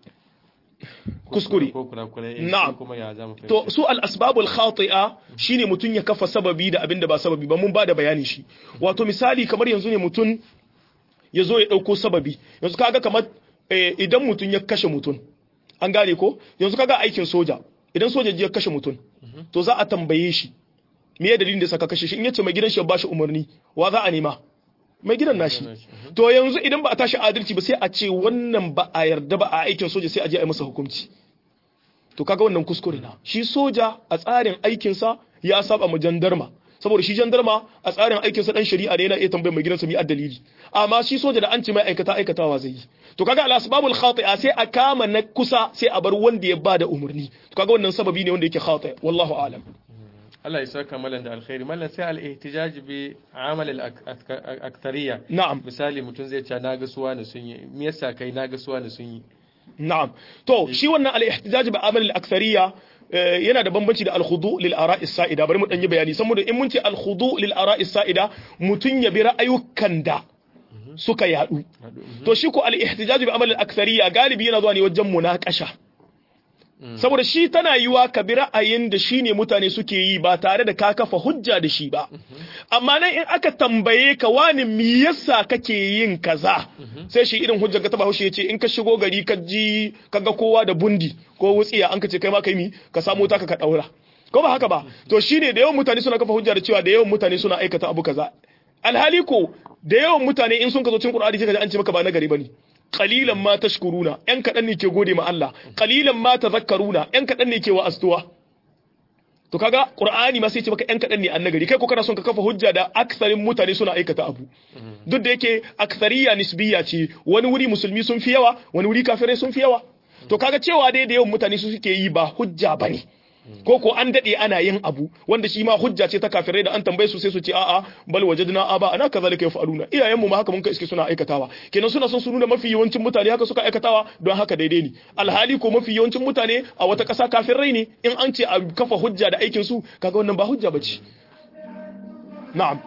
kuskure ko kurakurai Na'am. kuma ya zamu fahimta to su al-asbabul khati'a shine mutun ya kafa sababi da abinda ba sababi ba mun ba da bayani shi wato misali kamar yanzu ne mutun ya zo ya dauko sababi yanzu kaga kamar eh, idan mutun ya kashe mutun an gane ko yanzu kaga aikin soja idan soja ya kashe mutun to za a tambaye shi me ya dalilin da saka kashe shi in yace mai gidan shi ya bashi umarni wa za a nema mai gidan nashi to yanzu idan ba a tashi adalci ba sai a ce wannan ba a yarda ba a aikin soja sai a je a yi masa hukunci to kaga wannan kuskure na shi soja a tsarin aikinsa ya saba mu jandarma saboda shi jandarma a tsarin aikinsa dan shari'a ne yana iya tambayar mai gidansa mi dalili amma shi soja da an ce mai aikata aikatawa zai yi to kaga al asbabul khati'a sai a kama na kusa sai a bar wanda ya bada umarni to kaga wannan sababi ne wanda yake khati wallahu a'lam Allah ya saka malam da alkhairi malam sai al-ihtijaj bi amal al-akthariya na'am misali mutum zai ce na ga suwa ne sun yi me yasa kai na ga suwa ne sun yi na'am to shi wannan al-ihtijaj bi amal al-akthariya eh, yana da bambanci da al-khudu lil ara'i sa'ida bari mu dan yi bayani saboda in mun ce al-khudu lil ara'i sa'ida mutun ya bi ra'ayukan da suka yadu to shi ko al-ihtijaj bi amal al-akthariya galibi yana zuwa ne wajen munakasha saboda shi tana yiwa ka bi ra'ayin da shi ne mutane suke yi ba tare da ka kafa hujja da shi ba amma nan in aka tambaye ka wani me yasa kake yin kaza sai shi irin hujjar ka taba haushi ya ce in ka shigo gari ka ji ka ga kowa da bundi ko wutsiya an ka ce kai ma kai mi ka samu taka ka daura ko ba haka ba to shine da yawan mutane suna kafa hujja da cewa da yawan mutane suna aikata abu kaza alhali ko da yawan mutane in sun ka zo cikin Qur'ani sai ka ji an ce maka ba na gari bane qalilan ma tashkuruna yan kadan ne ke gode ma Allah qalilan ma tadhakkaruna yan kadan ne ke wa astuwa to kaga qur'ani ma sai ce maka yan kadan ne annagari kai ko kana son ka kafa hujja da aktsarin mutane suna aikata abu duk da yake aktsariya nisbiya ce wani wuri musulmi sun fi yawa wani wuri kafirai sun fi yawa to kaga cewa dai da yawan mutane su suke yi ba hujja bane ko ko an dade ana yin abu wanda shi ma hujja ce ta kafirai da an tambaye su sai su ce a'a bal wajadna aba ana kazalika yafaluna iyayenmu ma haka mun ka iske suna aikatawa kenan suna son su nuna mafi yawancin mutane haka suka aikatawa don haka daidai ne alhali ko mafi yawancin mutane a wata ƙasa kafirai ne in an ce a kafa hujja da aikin su kaga wannan ba hujja bace na'am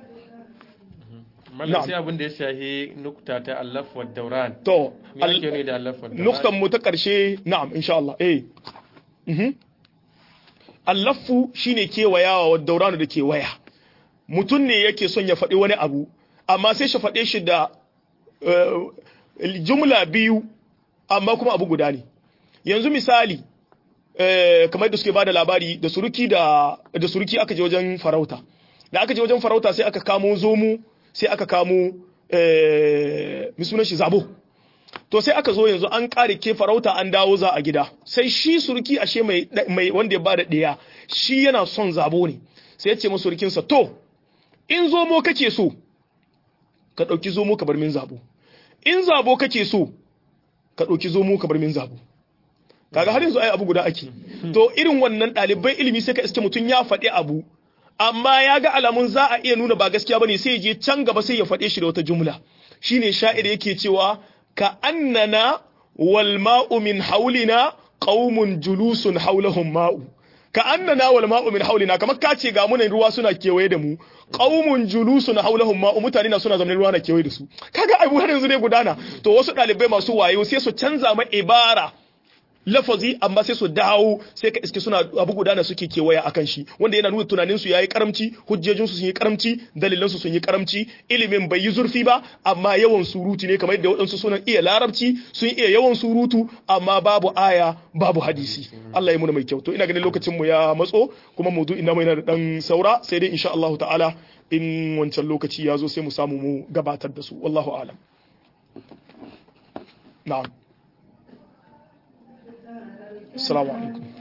mallam sai abin da ya shahi nukta ta allaf wa dauran to me ake ne da allaf wa dauran nuktan mu ta karshe na'am insha Allah eh mhm allafu shine kewayawa wa dauranu da kewaya mutum ne yake son ya faɗi wani abu amma sai shi faɗe shi da eh, jumla biyu amma kuma abu guda ne yanzu misali eh, kamar da suke bada labari da suruki da da suruki aka je wajen farauta da aka je wajen farauta sai aka kamo zomu sai aka kamo eh, mi sunan shi zabo to sai aka zo yanzu an kare ke farauta an dawo za a gida sai shi surki ashe mai mai wanda ya bada ɗaya shi yana son zabo ne sai ya ce masa surkinsa to in zomo kake so ka ɗauki zomo ka bar min zabo in zabo kake so ka ɗauki zomo ka bar min zabo kaga har yanzu ai abu guda ake to irin wannan ɗalibai ilimi sai ka iske mutum ya faɗi abu amma ya ga alamun za a iya nuna ba gaskiya bane sai ya je can gaba sai ya faɗe shi da wata jumla shine sha'ir yake cewa ka annana wal ma'u min haulina qaumun julusun haulahum ma'u ka annana wal ma'u min haulina kamar ka ce ga munan ruwa suna kewaye da mu qaumun julusun haulahum ma'u mutane na suna zamanin ruwa na kewaye da su kaga abu har yanzu ne gudana to wasu ɗalibai masu wayo sai su canza ma ibara lafazi amma sai su dawo sai ka iske suna abu gudana suke kewaya akan shi wanda yana nuna tunanin su yayi karamci hujjojin su sun yi karamci dalilan su sun yi karamci ilimin bai yi zurfi ba amma yawan surutu ne kamar yadda waɗansu sunan iya larabci sun iya yawan surutu amma babu aya babu hadisi Allah ya muna mai kyau to ina ganin lokacin mu ya matso kuma maudu'in namu yana da dan saura sai dai insha Allah ta'ala in wancan lokaci ya zo sai mu samu mu gabatar da su wallahu a'lam na'am السلام عليكم